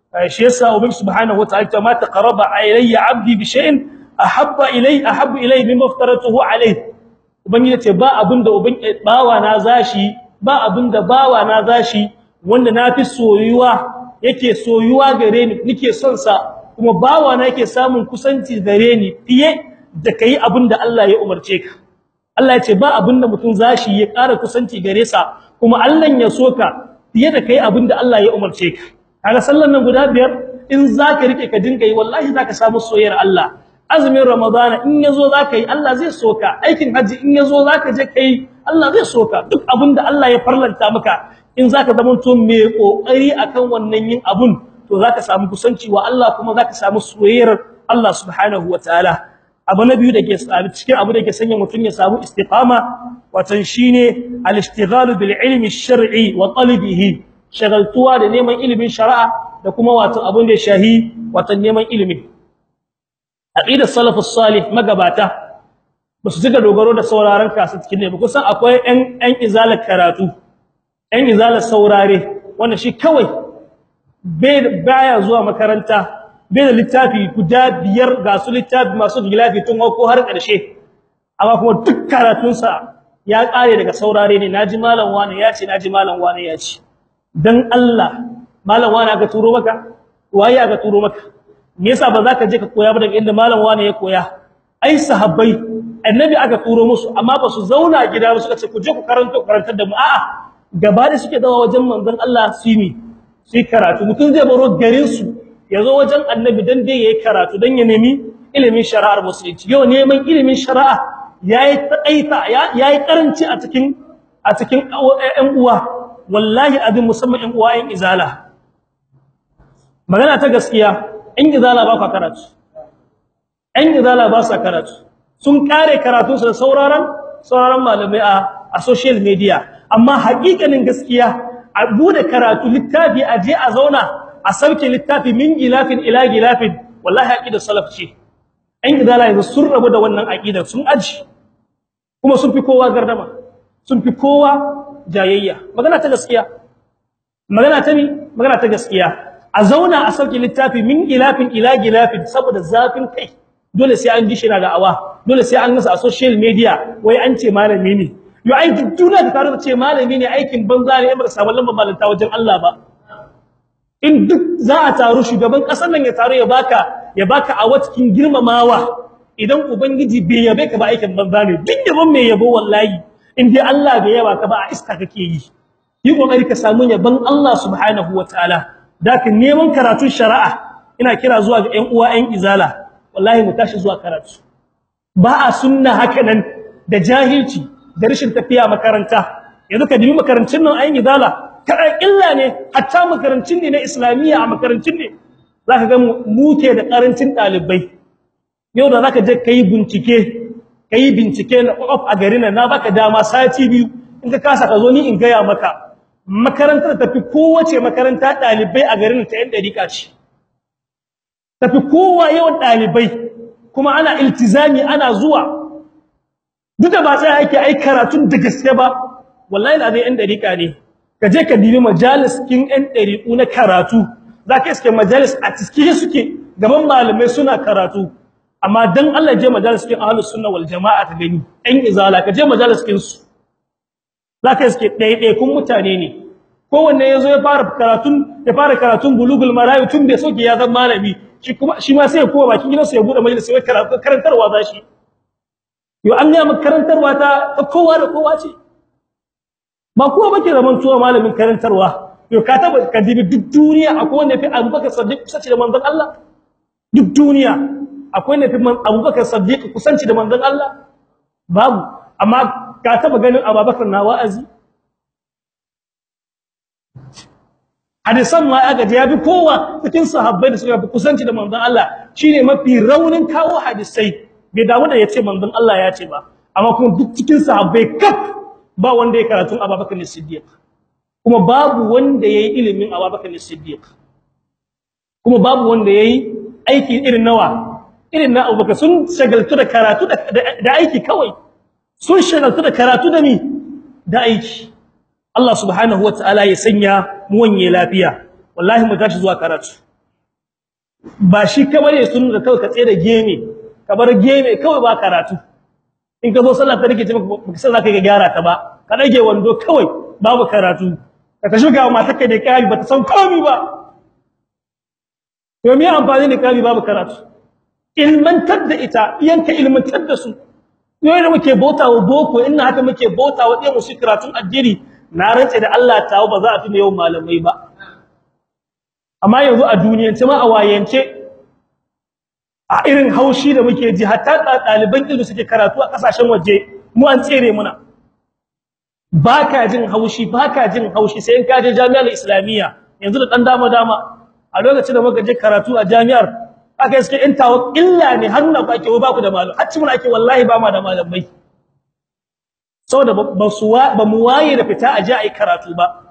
shi yasa ubangi subhanahu wataala ta ma taqarraba ilayya 'abdi bi shay'in ahabba ilay ahabbu ilay mimma aftaratuhu alayhi ubangi yace ba abinda ubangi bawa na zashi ba abinda bawa na zashi wanda nafi soyuwa yake soyuwa gare ni nake son sa kuma bawa na yake samun kusanci gare ni fiye da kai abinda Allah ya umarce ka Allah ya ce ba abinda mutum zashi ya ƙara kusanci gare sa kuma Allah ya soka fiye da kai abinda Allah ya umarce ka kaga sallan nan guda biyar in zaka rike ka dinga yi wallahi zaka samu soyayyar Allah azumin ramadana in yazo zaka yi Allah zai soka aikin haji in yazo zaka je kai Allah zai soka duk abinda Allah ya farlanta maka in zaka zama to mai kokari akan wannan yin abun to zaka samu kusanci wa Allah kuma zaka samu soyayyar Allah subhanahu wataala abu na biyu dake cikin abu da ke sanya mutun ya samu istiqama watan shine al-ishtighalu bil ilmi ash-shar'i wa talabihi shagaltuwa da neman ilimin shari'a da kuma wato abun da shahi watan neman ilimi aqidar salafus salih magabata basu tuka dogaro da sauraron kasu cikin ne ba kusan akwai ɗan ɗan izalar karatu ɗan izalar saurare wanda shi kawai bai baya zuwa makaranta bai da littafi guda biyar ga su littafi masu gilafi tun ko har ƙarshe amma kuma duk karatunsa ya ƙare daga saurare ne naji malam wani ya ce naji malam wani ya ce dan Allah malam wani aka turo maka waye aka turo maka me yasa ba za ka je ka koya ba daga inda malam wani ya koya ai sahabbai annabi aka turo musu amma ba su zauna gida ba suka ce ku je ku karanto karantar da mu a'a gaba da suke dawa wajen manzon Allah su yi su karatu mutum zai baro garin su yazo wajen annabi dan dai yayi karatu dan ya nemi ilimin shari'ar musulunci yau neman ilimin shari'a yayi tsaita yayi karanci a cikin a cikin ƴan uwa wallahi abin musamman ƴan uwa ƴan izala magana ta gaskiya ƴan izala ba ka karatu ƴan izala ba sa karatu sun kare karatu su sauraron sauraron malamai a a social media amma haƙiƙanin gaskiya a bude karatu littafi a je a zauna a sauke littafi min gilafin ila gilafin wallahi aqidar salaf ce ɗan izala yanzu sun rabu da wannan aqidar sun aji kuma sun fi kowa gardama sun fi kowa jayayya magana ta gaskiya magana ta ni magana ta gaskiya a zauna a sauke littafi min gilafin ila gilafin saboda zafin kai dole sai an ji shi na da'awa dole sai an gasa a social media wai an ce malami ne yo ai duk duniya ta tare da ce malami ne aikin banza ne ba sabon lamba malanta wajen Allah ba in duk za a taru shugaban kasar nan ya taru ya baka ya baka a watkin girmamawa idan ubangiji bai yabe ka ba aikin banza ne duk yabon mai yabo wallahi in dai Allah bai yaba ka ba a iska kake yi yi kokari ka samu yabon Allah subhanahu wataala dakin neman karatun shari'a ina kira zuwa ga ƴan uwa ƴan izala wallahi mu tashi zuwa karatu ba a sunna haka nan da jahilci da rashin tafiya makaranta yanzu ka dibi makarantun nan ayin izala kada illa ne hatta makarantun ne na islamiyya a makarantun ne zaka ga mu ke da karancin dalibai yau da zaka je kai bincike kai bincike na of a garin nan na baka dama sati biyu in ka kasa ka zo ni in gaya maka makarantar tafi kowace makaranta dalibai a garin ta yan dariƙa ce tafi kowa yawan dalibai kuma ana iltizami ana zuwa duk da ba sai ake ai karatun da gaske ba wallahi da yan dariƙa ne ka je ka dibi majalis kin yan dariƙu na karatu zaka iske majalis a cikin suke gaban malamai suna karatu amma dan Allah je majalis kin ahlus sunna wal jamaa ta gani ɗan izala ka je majalis kin su zaka iske ɗaya kun mutane ne kowanne yazo ya fara karatun ya fara karatun bulugul marayi tun bai soke ya zama malami shi kuma shi ma sai ya koma bakin gidansa ya bude majalis sai karatu karantarwa za shi yo an ga makarantarwa ta kowa da kowa ce ba kowa bake zaman tuwa malamin karantarwa yo ka taba ka dibi duk duniya akwai wanda fi Abubakar Siddiq kusanci da manzon Allah duk duniya akwai wanda fi Abubakar Siddiq kusanci da manzon Allah babu amma ka taba ganin Abubakar na wa'azi hadisan ma aka ji yafi kowa cikin sahabbai da suka fi kusanci da manzon Allah shine mafi raunin kawo hadisai bai damu da yace manzon Allah ya ce ba amma kuma duk cikin sahabbai kaf ba wanda ya karatu Abubakar Siddiq kuma babu wanda yayi ilimin Abubakar Siddiq kuma babu wanda yayi aiki irin nawa irin na Abubakar sun shagaltu da karatu da aiki kawai sun shagaltu da karatu da mi da aiki Allah subhanahu wataala ya sanya mu wanye lafiya wallahi mu tashi zuwa karatu ba shi kamar ya sunna kawai ka tsaye da geme ka bar geme kawai ba karatu in ka zo sallah ta rike ce baka san zaka ga gyara ta ba ka dage wando kawai babu karatu ka tashi ga mata kai da kari bata san komai ba to me amfani da kari babu karatu ilmantar da ita yanka ilmantar da su yau da muke bautawa boko inna haka muke bautawa dai musu karatun addini na rantsa da Allah tawo ba za a fi yau malamai ba amma yanzu a duniyance ma a wayance a irin haushi da muke ji hatta ɗaliban ilmi suke karatu a kasashen waje mu an tsere muna baka jin haushi baka jin haushi sai in ka je jami'ar islamiyya yanzu da dan dama dama a lokacin da muka je karatu a jami'ar aka yi suke intawa illa ne har nuna ake ba ku da malam har ci mun ake wallahi ba ma da malamai saboda ba su ba mu waye da fita a je a yi karatu ba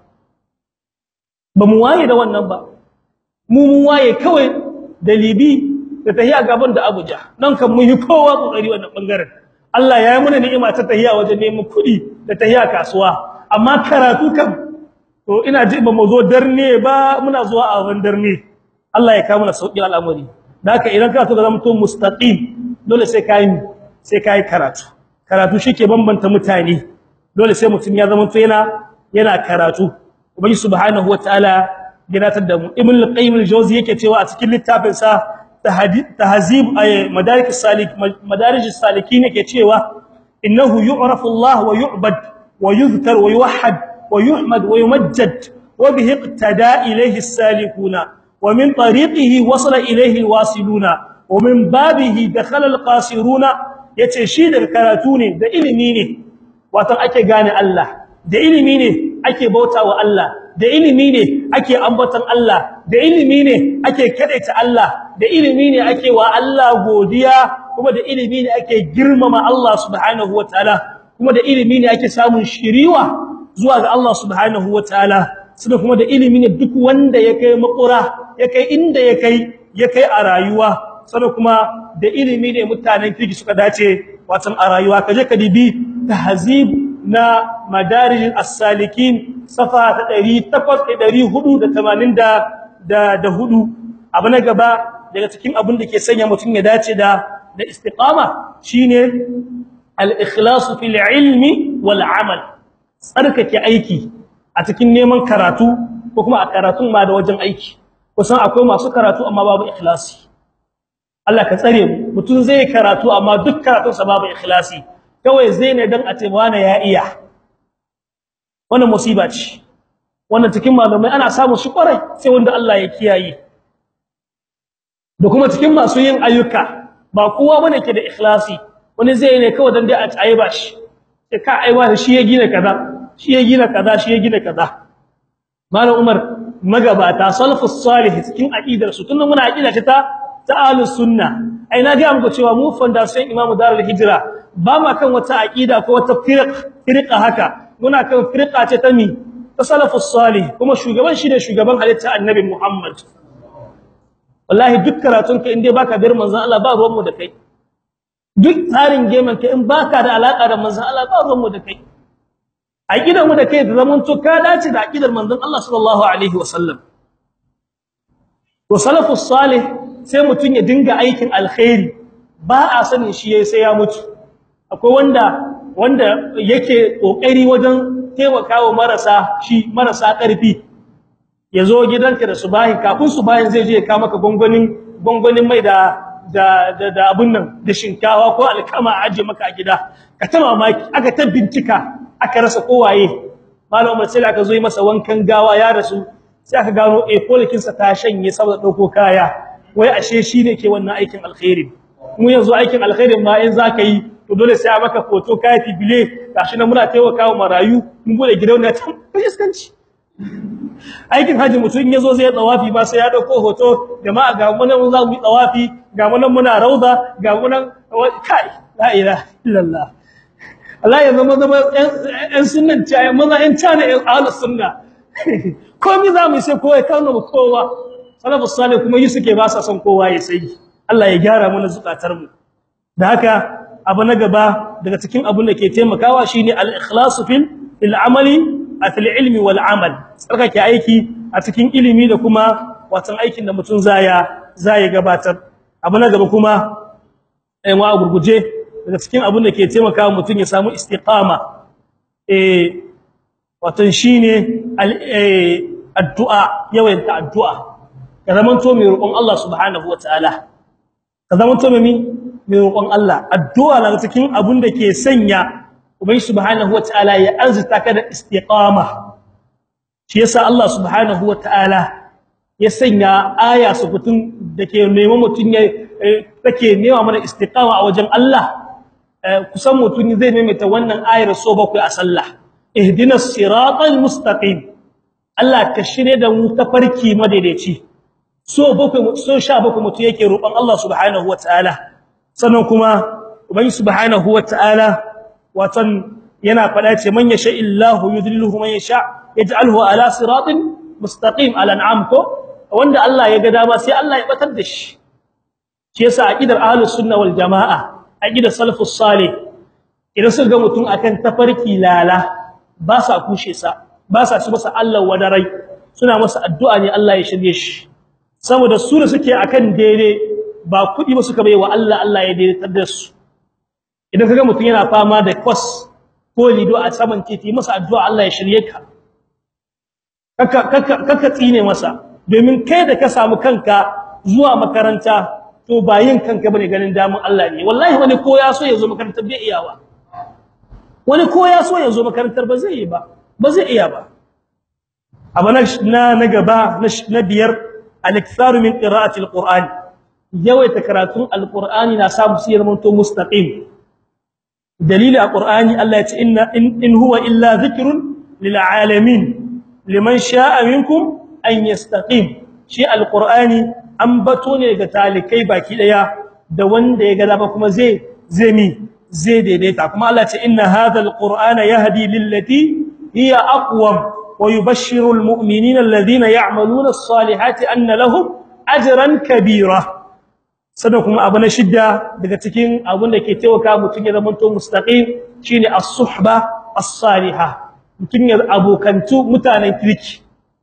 ba mu waye da wannan ba mu mun waye kawai da libi da tahiya gaban da Abuja nan kan mun yi kowa kokari wannan bangaren Allah ya yi mana ni'ima ta tahiya wajen neman kuɗi da tahiya kasuwa amma karatu kam to ina ji ba mu zo darne ba muna zuwa a wannan darne Allah ya kawo mana sauki al'amari da haka idan ka so ga zama to mustaqim dole sai kai sai kai karatu karatu shike bambanta mutane dole sai mutum ya zama to yana yana karatu ubangi subhanahu wataala ginatar da mu ibn al-qayyim al-jawzi yake cewa a cikin littafin sa tahzib ay madarik as-salik madarij as-salikin yake cewa innahu yu'rafu Allah wa yu'bad wa yuzkar wa yuwahhad wa yuhmad wa yumajjad wa bihi iqtada ilayhi as-salikuna wa min tariqihi wasala ilayhi al-wasiluna wa min babihi dakhala al-qasiruna yace shi da karatu ne da ilimi ne wato ake gane Allah da ilimi ne ake bautawa Allah da ilimi ne ake ambaton Allah da ilimi ne ake kadaita Allah da ilimi ne ake wa Allah godiya kuma da ilimi ne ake girmama Allah subhanahu wataala kuma da ilimi ne ake samun shiriwa zuwa ga Allah subhanahu wataala sai kuma da ilimi ne duk wanda ya kai makura ya kai inda ya kai ya kai a rayuwa sai kuma da ilimi ne mutanen kirki suka dace watan a rayuwa kaje ka dibi tahzib na madarij as-salikin safa ta 8484 abu na gaba daga cikin abin da ke sanya mutum ya dace da da istiqama shine al-ikhlas fil ilmi wal amal tsarkake aiki a cikin neman karatu ko kuma a karatun ma da wajen aiki kusan akwai masu karatu amma babu ikhlasi Allah ka tsare mu mutum zai karatu amma duk karatunsa babu ikhlasi kawai zai ne dan a ce wani ya iya wannan musiba ce wannan cikin malamai ana samu shi kwarai sai wanda Allah ya kiyaye da kuma cikin masu yin ayyuka ba kowa bane ke da ikhlasi wani zai ne kawai dan dai a tsaye ba shi sai ka aiwa shi ya gina kaza shi ya gina kaza shi ya gina kaza malam Umar magabata salafus salih cikin aqidar su tunda muna aqida ta ta ahlus sunna ai na ga muku cewa mu fondation imamu darul hijra ba ma kan wata aqida ko wata firqa haka muna kan firqa ce ta mi ta salafus salih kuma shugaban shi ne shugaban halitta annabi Muhammad wallahi duk karatun ka inde baka bir manzon Allah ba ruwan mu da kai duk tsarin geman ka in baka da alaka da manzon Allah ba ruwan mu da kai aqidar mu da kai da zaman to ka dace da aqidar manzon Allah sallallahu alaihi wasallam to salafus salih sai mutun ya dinga aikin alkhairi ba a sanin shi yayi sai ya mutu akwai wanda wanda yake kokari wajen taimakawa marasa shi marasa karfi yazo gidanka da subahi kafin subahin zai je ya ka maka gongonin gongonin mai da da da, da abun nan da shinkawa ko alkama a aje maka a gida ka ta mamaki aka ta bincika aka rasa kowaye malamin sai aka zo yi masa wankan gawa ya rasu sai aka gano eh polikin sa ta shanye saboda dauko kaya wai ashe shine ke wannan aikin alkhairi mu yanzu aikin alkhairin ma in zaka yi to dole sai a maka foto kai bile gashi nan muna taimakawa marayu mun bude gidauniya ta fuskanci aikin haji mutun yazo zai tsawafi ba sai ya dauko hoto jama'a ga mu nan za mu yi tsawafi ga mu nan muna rauda ga mu nan kai la ilaha illallah Allah ya zama zama ɗan sunnan caya maza ɗan cana ɗan ahlus sunna komai za mu sai kowa kawo mu kowa salafus salih kuma yi suke ba sa son kowa ya sai Allah ya gyara mana zukatar mu da haka abu na gaba daga cikin abun da ke taimakawa shine al-ikhlasu fil fil amali fil ilmi wal amal tsarkake aiki a cikin ilimi da kuma watan aikin da mutum zaya zai gabatar abu na gaba kuma eh wa gurguje daga cikin abin da ke taimaka mutum ya samu istiqama eh wato shine addu'a yawaita addu'a ka zamanto mai roƙon Allah subhanahu wataala ka zamanto mai mai roƙon Allah addu'a daga cikin abin da ke sanya ubangi subhanahu wataala ya arzuta ka da istiqama shi yasa Allah subhanahu wataala ya sanya aya su fitun dake neman mutun ya take nema mana istiqama a wajen Allah kusan mutun zai maimaita wannan ayar so bakwai a sallah ihdinas siratal mustaqim Allah ka shirye da mu tafarki madaidaici so bakwai so sha bakwai mutun yake roƙon Allah subhanahu wataala sannan kuma ubangi subhanahu wataala watan yana fada ce man yasha illahu yudlilhu man yasha yaj'alhu ala siratin mustaqim al-an'am ko wanda Allah ya ga dama sai Allah ya batar da shi shi yasa aqidar ahlus sunna wal jamaa aqidar salafus salih idan suka ga mutum akan tafarki lala ba sa kushe sa ba sa ci masa Allah wadarai suna masa addu'a ne Allah ya shirye shi saboda su da suke akan daidai ba kudi ba suka baiwa Allah Allah ya daidaitar da su idan kaga mutum yana fama da kwas ko lido a saman titi masa addu'a Allah ya shirye ka kaka kaka kaka tsine masa domin kai da ka samu kanka zuwa makaranta to ba yin kanka bane ganin damun Allah ne wallahi wani ko ya so ya zo makarantar bai iyawa wani ko ya so ya zo makarantar ba zai yi ba ba zai iya ba abana na na gaba na biyar al-iktharu min qira'ati al-qur'an yawaita karatun al-qur'ani na samu sirrin to mustaqim dalili al-qur'ani Allah ya ce inna in huwa illa dhikrun lil alamin liman sha'a minkum an yastaqim shi alqur'ani an bato ne ga talikai baki daya da wanda ya ga dama kuma zai zai mi zai daidaita kuma Allah ce inna hadha alqur'ana yahdi lillati hiya aqwam wa yubashshiru almu'minina alladhina ya'maluna as-salihati anna lahum ajran kabira sada kuma abu na shidda daga cikin abun da ke taimaka mutun ya zama to mustaqim shine as-suhba as-salihah mutun ya abokantu mutanen kirki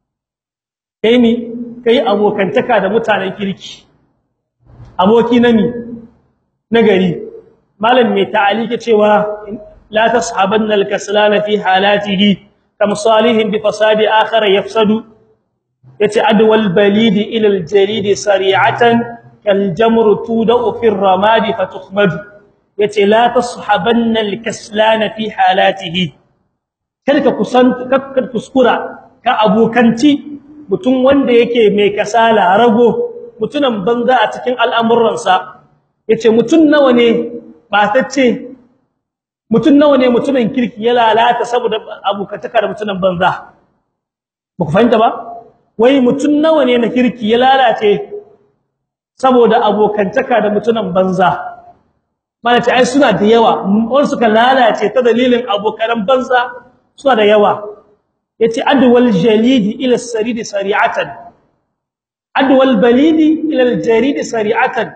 kai mi kai abokantaka da mutanen kirki aboki na mi nagari malam mai ta'alike cewa la tashabanna al-kaslana fi halatihi kam salihin bi fasadi akhar yafsadu yace adwal balidi ila al-jaridi sari'atan kal jamru tudau fi ar-ramadi fatukhmadu yace la tashabanna al-kaslana fi halatihi kalka kusan kakkar kuskura ka abokanci mutum wanda yake mai kasala rago mutunan banza a cikin al'amuransa yace mutun nawa ne batacce mutun nawa ne mutunan kirki ya lalata saboda abokantaka da mutunan banza ba ku fahimta ba wai mutun nawa ne na kirki ya lalace saboda abokantaka da mutunan banza malace ai suna da yawa wanda suka lalace ta dalilin abokan banza suna da yawa yace adwal jalidi ila saridi sari'atan adwal balidi ila aljaridi sari'atan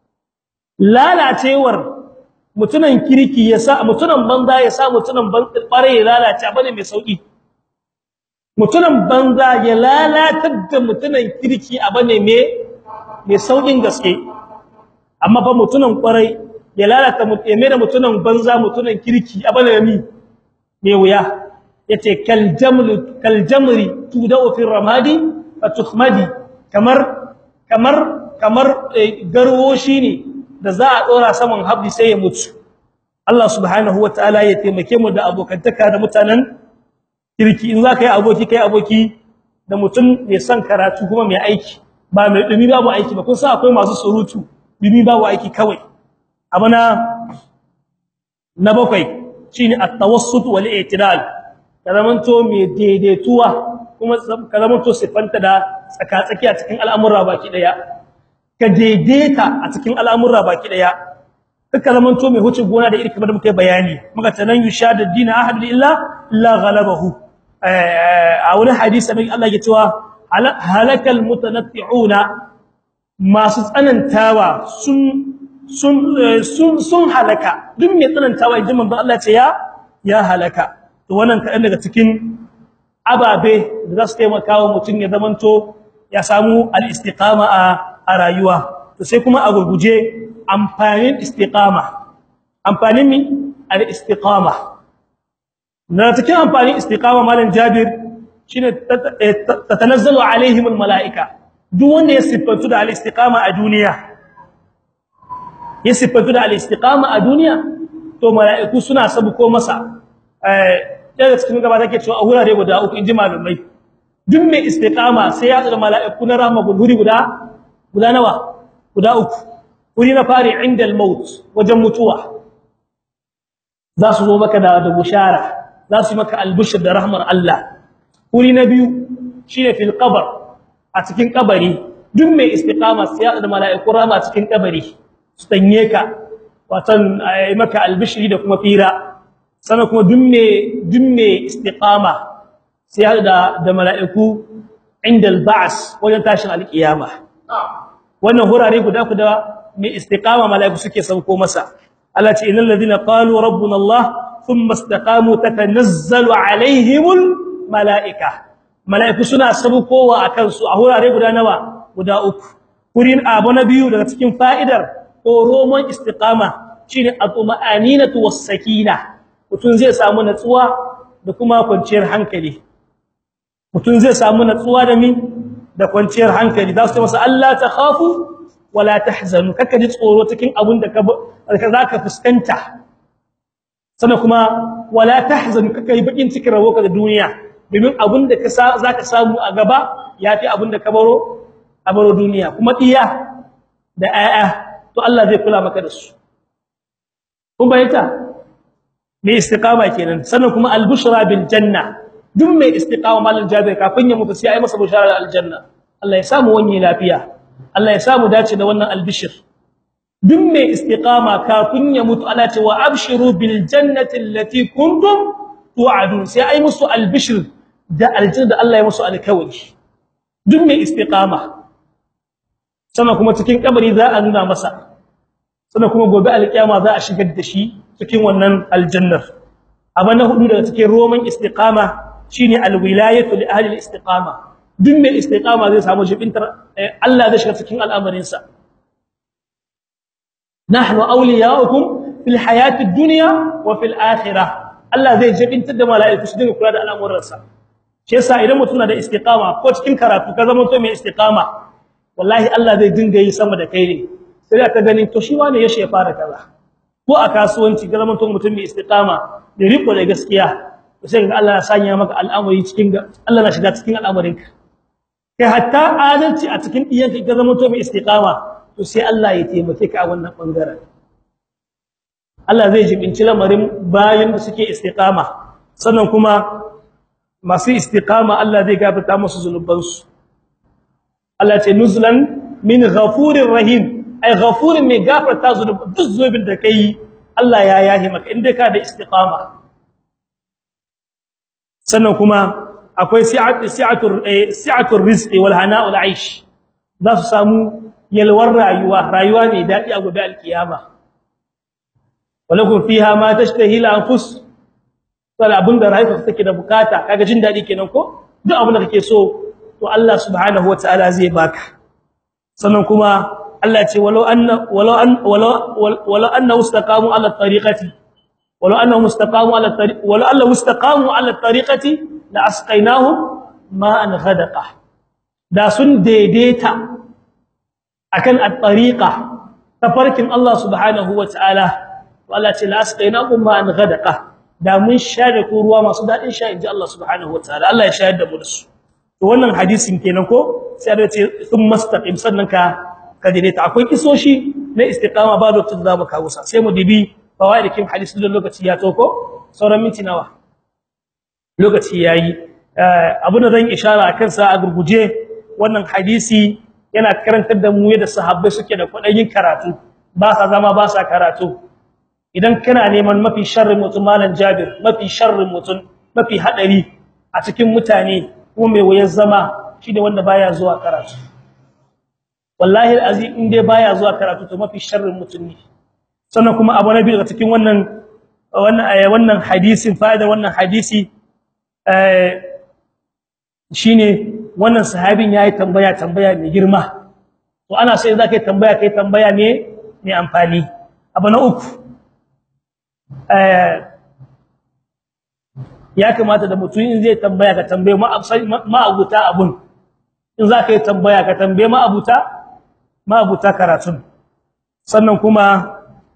lalacewar mutunan kirki yasa mutunan banza yasa mutunan bare ya lalace bane mai sauki mutunan banza ya lalatar da mutunan kirki abane mai mai saukin gaske amma fa mutunan kwarai ya lalata mutane da mutunan banza mutunan kirki abane mai mai wuya yace kal jamlu kal jamri tudau fi ramadi fatukhmadi kamar kamar kamar garwo shine da za a dora saman habbi sai ya mutu Allah subhanahu wataala ya taimake mu da abokantaka da mutanen kirki in zaka yi aboki kai aboki da mutum mai son karatu kuma mai aiki ba mai dumi babu aiki ba kun san akwai masu surutu dumi babu aiki kawai abana na bakwai shine at-tawassut wal i'tidal karamanto mai daidaituwa kuma karamanto sifanta da tsaka-tsaki a cikin al'amura baki daya ka daidaita a cikin al'amura baki daya kaka zamanto mai huce gona da iri kamar muka bayani muka tanan yushadu dina ahad illa la ghalabahu a wani hadisi mai Allah ya cewa halakal mutanatti'una masu tsanantawa sun sun sun sun halaka duk mai tsanantawa idan manzo Allah ce ya ya halaka to wannan kadan daga cikin ababe da za su taimaka wa mutum ya zamanto ya samu al-istiqama a a rayuwa to sai kuma a gurguje amfanin istiqama amfanin mi al-istiqama na cikin amfanin istiqama malam Jabir shine tatanazzalu alaihim al-malaika duk wanda ya sifantu da al-istiqama a duniya ya sifantu da al-istiqama a duniya to mala'iku suna sabuko masa eh daga cikin gaba take cewa a hurare guda uku inji malumai duk mai istiqama sai ya tsara mala'iku na rahma guri guda guda nawa guda uku wuri na fari inda al-maut wajen mutuwa za su zo maka da da bushara za su maka al-bushr da rahmar Allah wuri na biyu shine fil qabr a cikin kabari duk mai istiqama sai ya tsara mala'iku rahma cikin kabari su tanye ka watan ai maka al-bishri da kuma fira sannan kuma duk mai duk mai istiqama sai da da mala'iku inda al-ba's wajen tashin al-qiyama wannan hurare guda guda mai istiqama mala'iku suke sauko masa Allah ce innal ladina qalu rabbuna Allah thumma istaqamu tatanazzalu alaihimul mala'ika mala'iku suna saukowa akan su a hurare guda nawa guda uku kurin abu na biyu daga cikin fa'idar ko roman istiqama shine at-tuma'aninatu was-sakina mutun zai samu natsuwa da kuma kwanciyar hankali mutun zai samu natsuwa da mi da kwanciyar hankali za su ce masa Allah ta khafu wala tahzanu kaka ji tsoro cikin abun da ka zaka fuskanta sannan kuma wala tahzanu kaka yi bakin cikin rabo ka da duniya domin abun da ka zaka samu a gaba yafi abun da ka baro a baro duniya kuma iya da ayya to Allah zai kula maka da su kun bayyana mai istiqama kenan sannan kuma al-bushra bil janna duk mai istiqama mallan jabir kafin ya mutu sai ai masa bushara da aljanna Allah ya samu wani lafiya Allah ya samu dace da wannan albishir duk mai istiqama kafin ya mutu Allah ce wa abshiru bil jannati allati kuntum tu'adun sai ai musu albishir da aljanna da Allah ya musu alkawari duk mai istiqama sannan kuma cikin kabari za a nuna masa sannan kuma gobe alkiyama za a shigar da shi cikin wannan aljannar abana hudu daga cikin roman istiqama shine alwilayatu li ahli alistiqama duk mai istiqama zai samu jibintar Allah zai shiga cikin al'amarin sa nahnu awliya'ukum fil hayati ad-dunya wa fil akhirah Allah zai jibintar da mala'iku su dinga kula da al'amuran sa shi yasa idan mutum na da istiqama ko cikin karatu ka zama to mai istiqama wallahi Allah zai dinga yi sama da kai ne sai ka ganin to shi wane ya fara kaza ko a kasuwanci ga zama to mutum mai istiqama da riko da gaskiya sai ga Allah ya sanya maka al'amari cikin Allah na shiga cikin al'amarinka kai hatta adalci a cikin iyanka ga zama to mai istiqama to sai Allah ya taimake ka a wannan bangaren Allah zai jibinci lamarin bayan da suke istiqama sannan kuma masu istiqama Allah zai gafarta musu zunubansu Allah ce nuzlan min ghafurir rahim ai ghafurin mai gafarta zunub duk zunubin da kai Allah ya yahi maka inda ka da istiqama sannan kuma akwai si'atu si'atur si'atur rizqi wal hana'ul aish za su samu yalwar rayuwa rayuwa mai dadi a gobe alkiyama walakum fiha ma tashtahi al-anfus wala abunda rayuwa take da bukata kaga jin dadi kenan ko duk abin da kake so to Allah subhanahu wataala zai baka sannan kuma Allah ce walau anna walau an walau walau annahu istaqamu ala tariqati walau annahum istaqamu ala tariq walau annahum istaqamu ala tariqati la asqainahum ma'an ghadaqa da sun daidaita akan at-tariqa tafarkin Allah subhanahu wataala to Allah ce la asqainahum ma'an ghadaqa da mun share ku ruwa masu dadin sha inji Allah subhanahu wataala Allah ya shayar da mu da su to wannan hadisin kenan ko sai da ce thumma istaqim sannan ka kadire ta akwai kisoshi na istiqama ba lokacin da mu kawo sa sai mu dibi fawaidikin hadisi da lokaci ya toko sauran minti nawa lokaci yayi abin da zan ishara akan sa a gurguje wannan hadisi yana karantar da mu yadda sahabbai suke da kudayin karatu ba sa zama ba sa karatu idan kana neman mafi sharrin mutum malan Jabir mafi sharrin mutum mafi hadari a cikin mutane kuma mai wayar zama shi da wanda baya zuwa karatu wallahi alazim in dai baya zuwa karatu to mafi sharrin mutum ne sannan kuma abu nabi daga cikin wannan wannan wannan hadisin fa'ida wannan hadisi eh shine wannan sahabin yayi tambaya tambaya mai girma to ana sai zaka yi tambaya kai tambaya ne mai amfani abu na uku eh ya kamata da mutum in zai tambaya ka tambaye ma'abuta abun in zaka yi tambaya ka tambaye ma'abuta ma'abuta karatun sannan kuma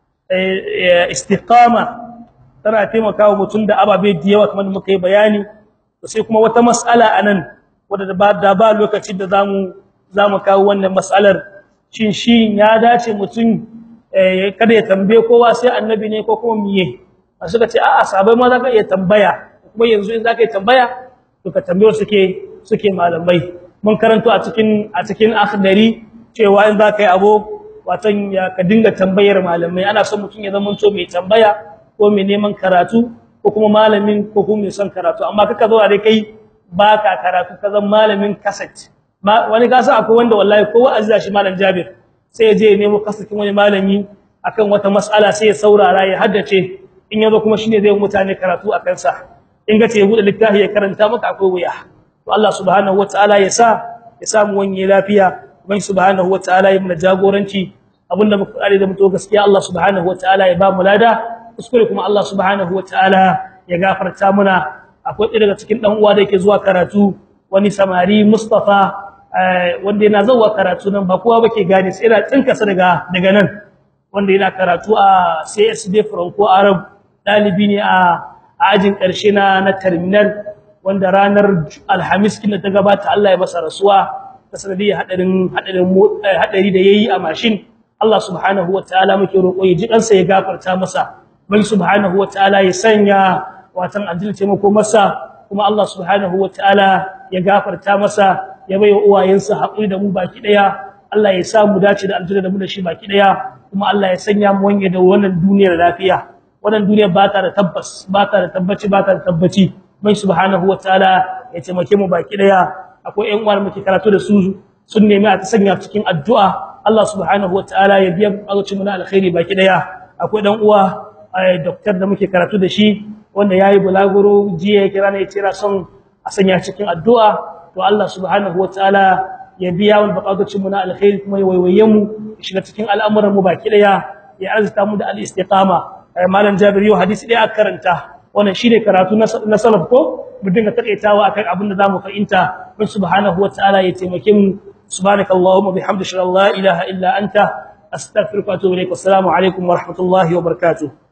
istiqama tana taimakawa mutum da ababe da yawa kamar muka yi bayani sai kuma wata mas'ala anan wadda ba da ba lokacin da zamu zamu kawo wannan mas'alar shin shi ya dace mutum kada ya tambaye kowa sai annabi ne ko kuma miye suka ce a'a sabai ma zaka iya tambaya kuma yanzu in zaka yi tambaya to ka tambayo suke suke malamai mun karanto a cikin a cikin akhdari cewa in zaka yi abu watan ya ka dinga tambayar malamai ana son mutum ya zama to mai tambaya ko mai neman karatu ko kuma malamin ko kuma mai son karatu amma kaka zo dai kai baka karatu ka zama malamin kaset wani gasa akwai wanda wallahi ko wa'azi shi malam Jabir sai ya je ya nemo kasatin wani malami akan wata mas'ala sai ya saurara ya haddace in yazo kuma shine zai mutane karatu akan sa in ga ce ya bude littafi ya karanta maka akwai wuya to Allah subhanahu wataala ya sa ya samu wani lafiya uban subhanahu wataala ya muna jagoranci abinda muka kare da mutu gaskiya Allah subhanahu wataala ya ba mu lada kuskure kuma Allah subhanahu wataala ya gafarta muna akwai ɗaya daga cikin dan uwa da yake zuwa karatu wani samari Mustafa wanda yana zuwa karatu nan ba kowa bake gane sai yana tsinka sa daga daga nan wanda yana karatu a CSD Franco Arab dalibi ne a ajin karshe na na terminal wanda ranar Alhamis kin ta gabata Allah ya masa rasuwa ta sanadiyar hadarin hadarin hadari da yayi a mashin Allah subhanahu wataala muke roƙo ya ji kansa ya gafarta masa bai subhanahu wataala ya sanya watan adil taimako masa kuma Allah subhanahu wataala ya gafarta masa ya bai uwayensa haƙuri da mu baki daya Allah ya sa mu dace da aljanna da mu da shi baki daya kuma Allah ya sanya mu wanye da wannan duniyar lafiya wannan duniyar ba ta da tabbas ba ta da tabbaci ba ta da tabbaci bai subhanahu wataala ya taimake mu baki daya akwai ƴan uwa muke karatu da su sun nemi a ta sanya cikin addu'a Allah subhanahu wataala ya biya bukatun mu na alkhairi baki daya akwai dan uwa doctor da muke karatu da shi wanda yayi bulaguro jiya ya kira ne ya tira son a sanya cikin addu'a to Allah subhanahu wataala ya biya wal bukatun mu na alkhairi kuma ya waiwaye mu shiga cikin al'amuran mu baki daya ya arzuta mu da al-istiqama malam Jabir yau hadisi daya karanta wannan shine karatu na salaf ko mu dinga takaitawa akan abin da zamu fahimta bin subhanahu wataala ya taimake mu subhanakallahumma bihamdika la ilaha illa anta astaghfiruka wa atubu ilaik assalamu alaikum wa rahmatullahi wa barakatuh